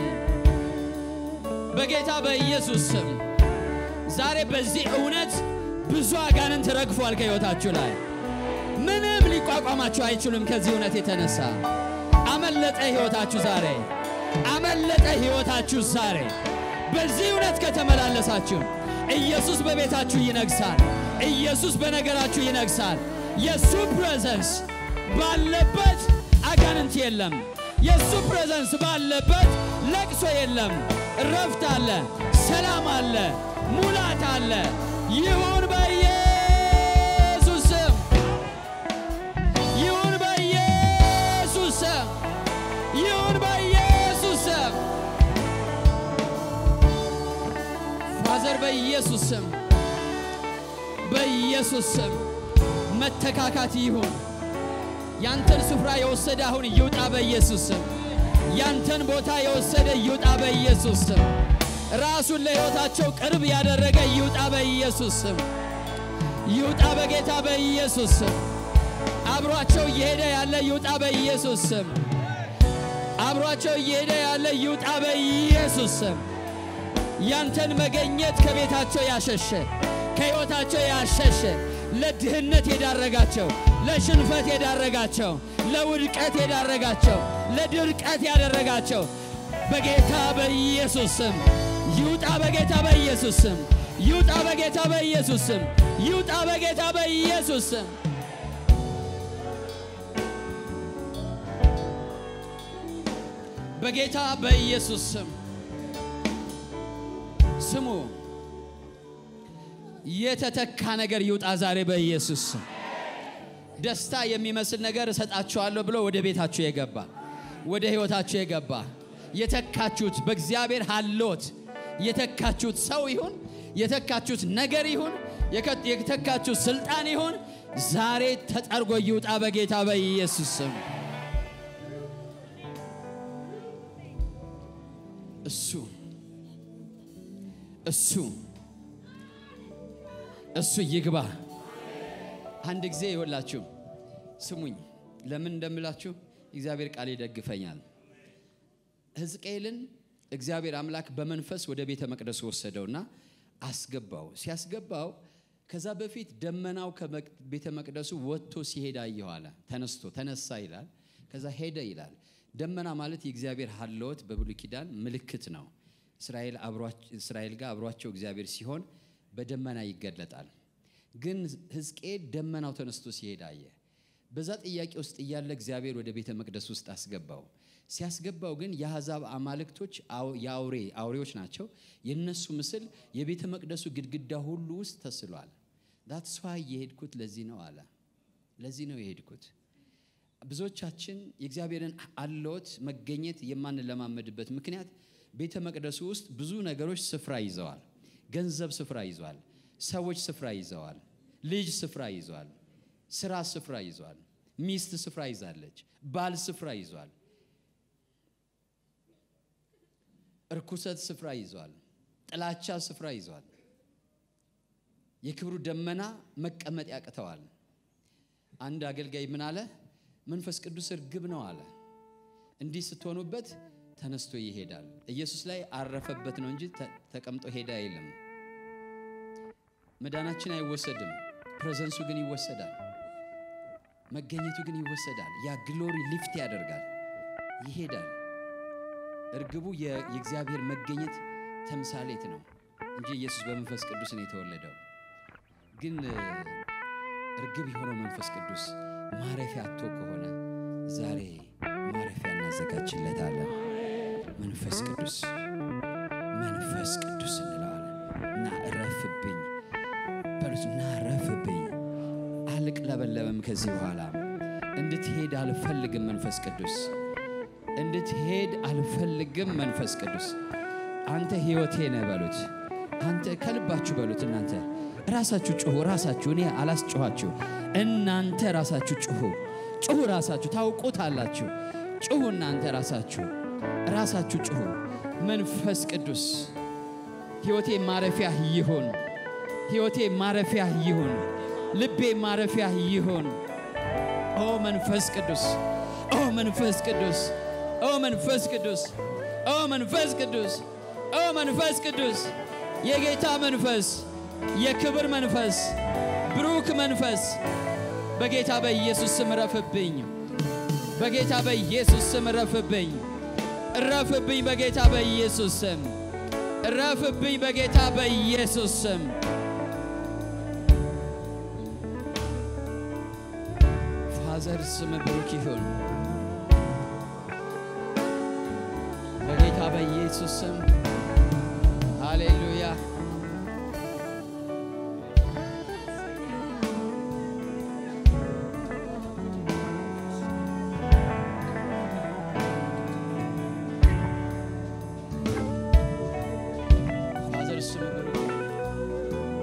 በጌታ በኢየሱስ ስም ዛሬ በዚህ እውነት ብዙ አጋንንት ረግፏል ከሕይወታችሁ ላይ። ምንም ሊቋቋማችሁ አይችሉም። ከዚህ እውነት የተነሳ አመለጠ ሕይወታችሁ ዛሬ፣ አመለጠ ሕይወታችሁ ዛሬ። በዚህ እውነት ከተመላለሳችሁ ኢየሱስ በቤታችሁ ይነግሳል። ኢየሱስ በነገራችሁ ይነግሳል። የእሱ ፕሬዘንስ ባለበት አጋንንት የለም። የእሱ ፕሬዘንስ ባለበት ለቅሶ የለም። እረፍት አለ፣ ሰላም አለ፣ ሙላት አለ። ይሁን በኢየሱስ ስም፣ ይሁን በኢየሱስ ስም፣ ይሁን በኢየሱስ ስም። ፋዘር በኢየሱስ ስም፣ በኢየሱስ ስም መተካካት ይሁን። ያንተን ስፍራ የወሰደ አሁን ይውጣ በኢየሱስ ስም። ያንተን ቦታ የወሰደ ይውጣ በኢየሱስ ስም። ራሱን ለሕይወታቸው ቅርብ ያደረገ ይውጣ በኢየሱስ ስም። ይውጣ በጌታ በኢየሱስ ስም። አብሯቸው እየሄደ ያለ ይውጣ በኢየሱስ ስም። አብሯቸው እየሄደ ያለ ይውጣ በኢየሱስ ስም። ያንተን መገኘት ከቤታቸው ያሸሸ ከሕይወታቸው ያሸሸ ለድህነት የዳረጋቸው ለሽንፈት የዳረጋቸው ለውድቀት የዳረጋቸው ለድርቀት ያደረጋቸው በጌታ በኢየሱስ ስም ይውጣ። በጌታ በኢየሱስ ስም ይውጣ። በጌታ በኢየሱስ ስም ይውጣ። በጌታ በኢየሱስ ስም በጌታ በኢየሱስ ስም ስሙ። የተተካ ነገር ይውጣ ዛሬ በኢየሱስ ስም። ደስታ የሚመስል ነገር እሰጣችኋለሁ ብሎ ወደ ቤታችሁ የገባ ወደ ሕይወታችሁ የገባ የተካችሁት በእግዚአብሔር ሀሎት የተካችሁት ሰው ይሁን የተካችሁት ነገር ይሁን የተካችሁት ስልጣን ይሁን ዛሬ ተጠርጎ ይውጣ በጌታ በኢየሱስ ስም። እሱ እሱ እሱ ይግባ። አንድ ጊዜ ይወላችሁ ስሙኝ፣ ለምን እንደምላችሁ እግዚአብሔር ቃል ይደግፈኛል። ሕዝቅኤልን እግዚአብሔር አምላክ በመንፈስ ወደ ቤተ መቅደሱ ወሰደውና አስገባው። ሲያስገባው ከዛ በፊት ደመናው ከቤተ መቅደሱ ወጥቶ ሲሄድ አየሁ አለ። ተነስቶ ተነሳ ይላል፣ ከዛ ሄደ ይላል። ደመና ማለት የእግዚአብሔር ሀለወት በብሉይ ኪዳን ምልክት ነው። እስራኤል ጋር አብሯቸው እግዚአብሔር ሲሆን በደመና ይገለጣል። ግን ሕዝቅኤል ደመናው ተነስቶ ሲሄድ አየ። በዛ ጥያቄ ውስጥ እያለ እግዚአብሔር ወደ ቤተ መቅደስ ውስጥ አስገባው። ሲያስገባው ግን የአሕዛብ አማልክቶች የአውሬ አውሬዎች ናቸው። የነሱ ምስል የቤተ መቅደሱ ግድግዳ ሁሉ ውስጥ ተስሏል። ዳትስ ዋይ የሄድኩት ለዚህ ነው አለ። ለዚህ ነው የሄድኩት። ብዙዎቻችን የእግዚአብሔርን አለዎት መገኘት የማንለማመድበት ምክንያት ቤተ መቅደሱ ውስጥ ብዙ ነገሮች ስፍራ ይዘዋል። ገንዘብ ስፍራ ይዟል። ሰዎች ስፍራ ይዘዋል። ልጅ ስፍራ ይዟል። ስራ ስፍራ ይዟል። ሚስት ስፍራ ይዛለች። ባል ስፍራ ይዟል። እርኩሰት ስፍራ ይዟል። ጥላቻ ስፍራ ይዟል። የክብሩ ደመና መቀመጥ ያቅተዋል። አንድ አገልጋይ ምን አለ? መንፈስ ቅዱስ እርግብ ነው አለ። እንዲህ ስትሆኑበት ተነስቶ ይሄዳል። ኢየሱስ ላይ አረፈበት ነው እንጂ ተቀምጦ ሄደ አይልም። መዳናችን አይወሰድም፣ ፕሬዘንሱ ግን ይወሰዳል። መገኘቱ ግን ይወሰዳል። ያ ግሎሪ ሊፍት ያደርጋል፣ ይሄዳል። እርግቡ የእግዚአብሔር መገኘት ተምሳሌት ነው እንጂ ኢየሱስ በመንፈስ ቅዱስ ነው የተወለደው። ግን እርግብ የሆነው መንፈስ ቅዱስ ማረፊያ አቶ ከሆነ ዛሬ ማረፊያ እናዘጋጅለታለን። መንፈስ ቅዱስ መንፈስ ቅዱስ እንለዋለን እና እረፍብኝ በሉት እና እረፍብኝ። አልቅለበለብም ከዚህ በኋላ እንድትሄድ አልፈልግም። መንፈስ ቅዱስ እንድትሄድ አልፈልግም። መንፈስ ቅዱስ አንተ ሕይወቴ ነህ በሉት። አንተ ከልባችሁ በሉት። እናንተ ራሳችሁ ጩሁ። ራሳችሁ እኔ አላስጮኋችሁ። እናንተ ራሳችሁ ጩሁ። ጩሁ። ራሳችሁ ታውቁታላችሁ። ጩሁ። እናንተ ራሳችሁ ራሳችሁ ጩሁ። መንፈስ ቅዱስ ሕይወቴ ማረፊያ ይሁን። ሕይወቴ ማረፊያ ይሁን። ልቤ ማረፊያ ይሁን። ኦ መንፈስ ቅዱስ ኦ መንፈስ ቅዱስ ኦ መንፈስ ቅዱስ ኦ መንፈስ ቅዱስ ኦ መንፈስ ቅዱስ የጌታ መንፈስ የክብር መንፈስ ብሩክ መንፈስ በጌታ በኢየሱስ ስም ረፍብኝ። በጌታ በኢየሱስ ስም ረፍብኝ። ረፍብኝ በጌታ በኢየሱስ ስም ረፍብኝ በጌታ በኢየሱስ ስም ፋዘር ስም ብሩክ ይሁን። በጌታ በኢየሱስ ስም ሃሌሉያ። ፋዘር ስም ብሩክ ይሁን።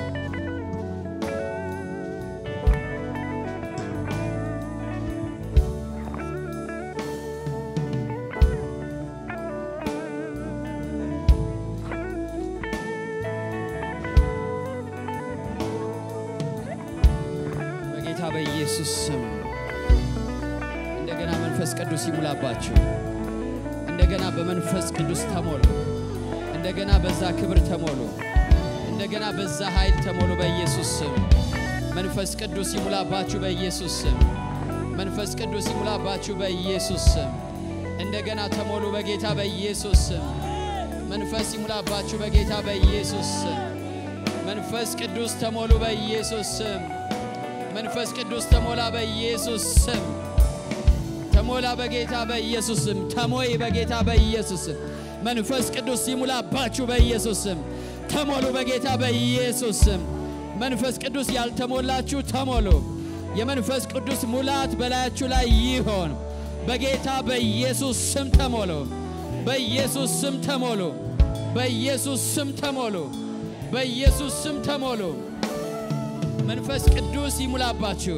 በጌታ በኢየሱስ ስም እንደገና መንፈስ ቅዱስ ይሙላባችሁ። እንደገና በመንፈስ ቅዱስ ተሞሉ። እንደገና በዛ ክብር ተሞሉ። እንደገና በዛ ኃይል ተሞሉ። በኢየሱስ ስም መንፈስ ቅዱስ ይሙላባችሁ። በኢየሱስ ስም መንፈስ ቅዱስ ይሙላባችሁ። በኢየሱስ ስም እንደገና ተሞሉ። በጌታ በኢየሱስ ስም መንፈስ ይሙላባችሁ። በጌታ በኢየሱስ ስም መንፈስ ቅዱስ ተሞሉ። በኢየሱስ ስም መንፈስ ቅዱስ ተሞላ። በኢየሱስ ስም ተሞላ። በጌታ በኢየሱስ ስም ተሞይ። በጌታ በኢየሱስ ስም መንፈስ ቅዱስ ይሙላባችሁ። በኢየሱስ ስም ተሞሉ። በጌታ በኢየሱስ ስም መንፈስ ቅዱስ ያልተሞላችሁ ተሞሉ። የመንፈስ ቅዱስ ሙላት በላያችሁ ላይ ይሆን። በጌታ በኢየሱስ ስም ተሞሉ። በኢየሱስ ስም ተሞሉ። በኢየሱስ ስም ተሞሉ። በኢየሱስ ስም ተሞሉ። መንፈስ ቅዱስ ይሙላባችሁ።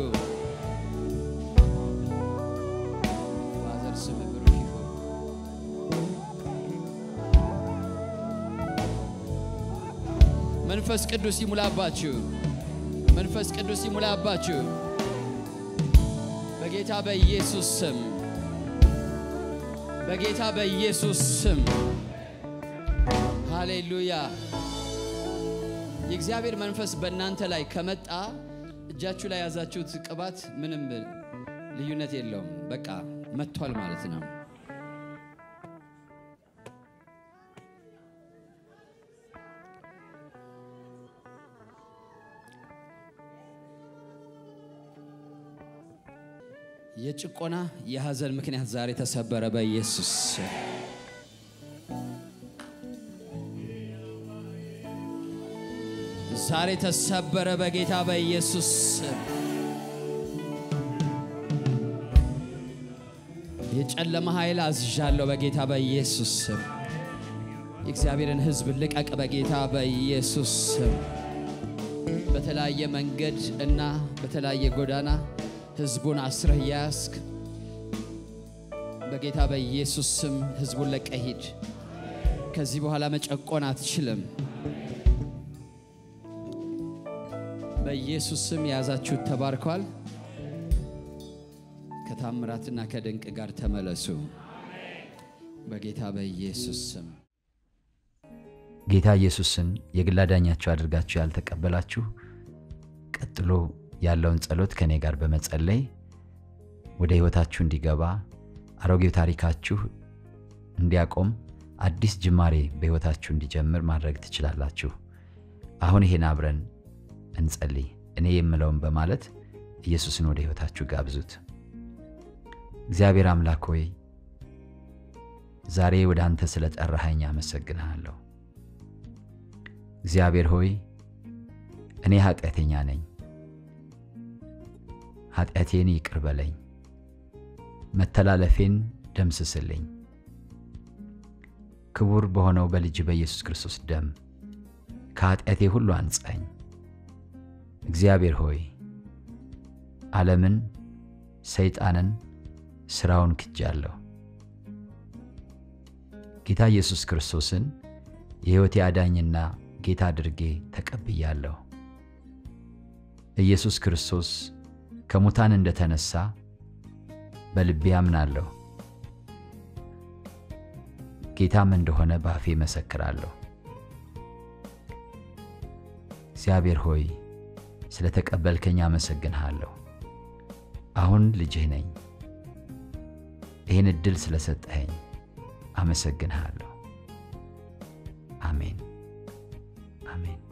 ፋዘር ስም ብሩክ ይሁን። መንፈስ ቅዱስ ይሙላባችሁ። መንፈስ ቅዱስ ይሙላባችሁ። በጌታ በኢየሱስ ስም በጌታ በኢየሱስ ስም ሃሌሉያ። የእግዚአብሔር መንፈስ በእናንተ ላይ ከመጣ እጃችሁ ላይ ያዛችሁት ቅባት ምንም ልዩነት የለውም። በቃ መጥቷል ማለት ነው። የጭቆና የሐዘን ምክንያት ዛሬ ተሰበረ በኢየሱስ ስም። ዛሬ ተሰበረ በጌታ በኢየሱስ ስም። የጨለማ ኃይል አዝዣለሁ በጌታ በኢየሱስ ስም። የእግዚአብሔርን ሕዝብ ልቀቅ በጌታ በኢየሱስ ስም። በተለያየ መንገድ እና በተለያየ ጎዳና ሕዝቡን አስረህ ያስክ በጌታ በኢየሱስ ስም ሕዝቡን ለቀህ ሂድ። ከዚህ በኋላ መጨቆን አትችልም። በኢየሱስ ስም የያዛችሁት ተባርከዋል። ከታምራትና ከድንቅ ጋር ተመለሱ በጌታ በኢየሱስ ስም። ጌታ ኢየሱስን የግል አዳኛችሁ አድርጋችሁ ያልተቀበላችሁ ቀጥሎ ያለውን ጸሎት ከእኔ ጋር በመጸለይ ወደ ሕይወታችሁ እንዲገባ አሮጌው ታሪካችሁ እንዲያቆም አዲስ ጅማሬ በሕይወታችሁ እንዲጀምር ማድረግ ትችላላችሁ። አሁን ይሄን አብረን እንጸልይ። እኔ የምለውን በማለት ኢየሱስን ወደ ሕይወታችሁ ጋብዙት። እግዚአብሔር አምላክ ሆይ ዛሬ ወደ አንተ ስለ ጠራኸኝ አመሰግንሃለሁ። እግዚአብሔር ሆይ እኔ ኃጢአተኛ ነኝ፣ ኃጢአቴን ይቅር በለኝ፣ መተላለፌን ደምስስልኝ። ክቡር በሆነው በልጅ በኢየሱስ ክርስቶስ ደም ከኃጢአቴ ሁሉ አንጻኝ። እግዚአብሔር ሆይ ዓለምን፣ ሰይጣንን፣ ሥራውን ክጃለሁ። ጌታ ኢየሱስ ክርስቶስን የሕይወቴ አዳኝና ጌታ አድርጌ ተቀብያለሁ። ኢየሱስ ክርስቶስ ከሙታን እንደተነሳ በልቤ አምናለሁ። ጌታም እንደሆነ በአፌ መሰክራለሁ። እግዚአብሔር ሆይ ስለ ተቀበልከኝ አመሰግንሃለሁ። አሁን ልጅህ ነኝ። ይህን ዕድል ስለሰጠኸኝ አመሰግንሃለሁ። አሜን አሜን።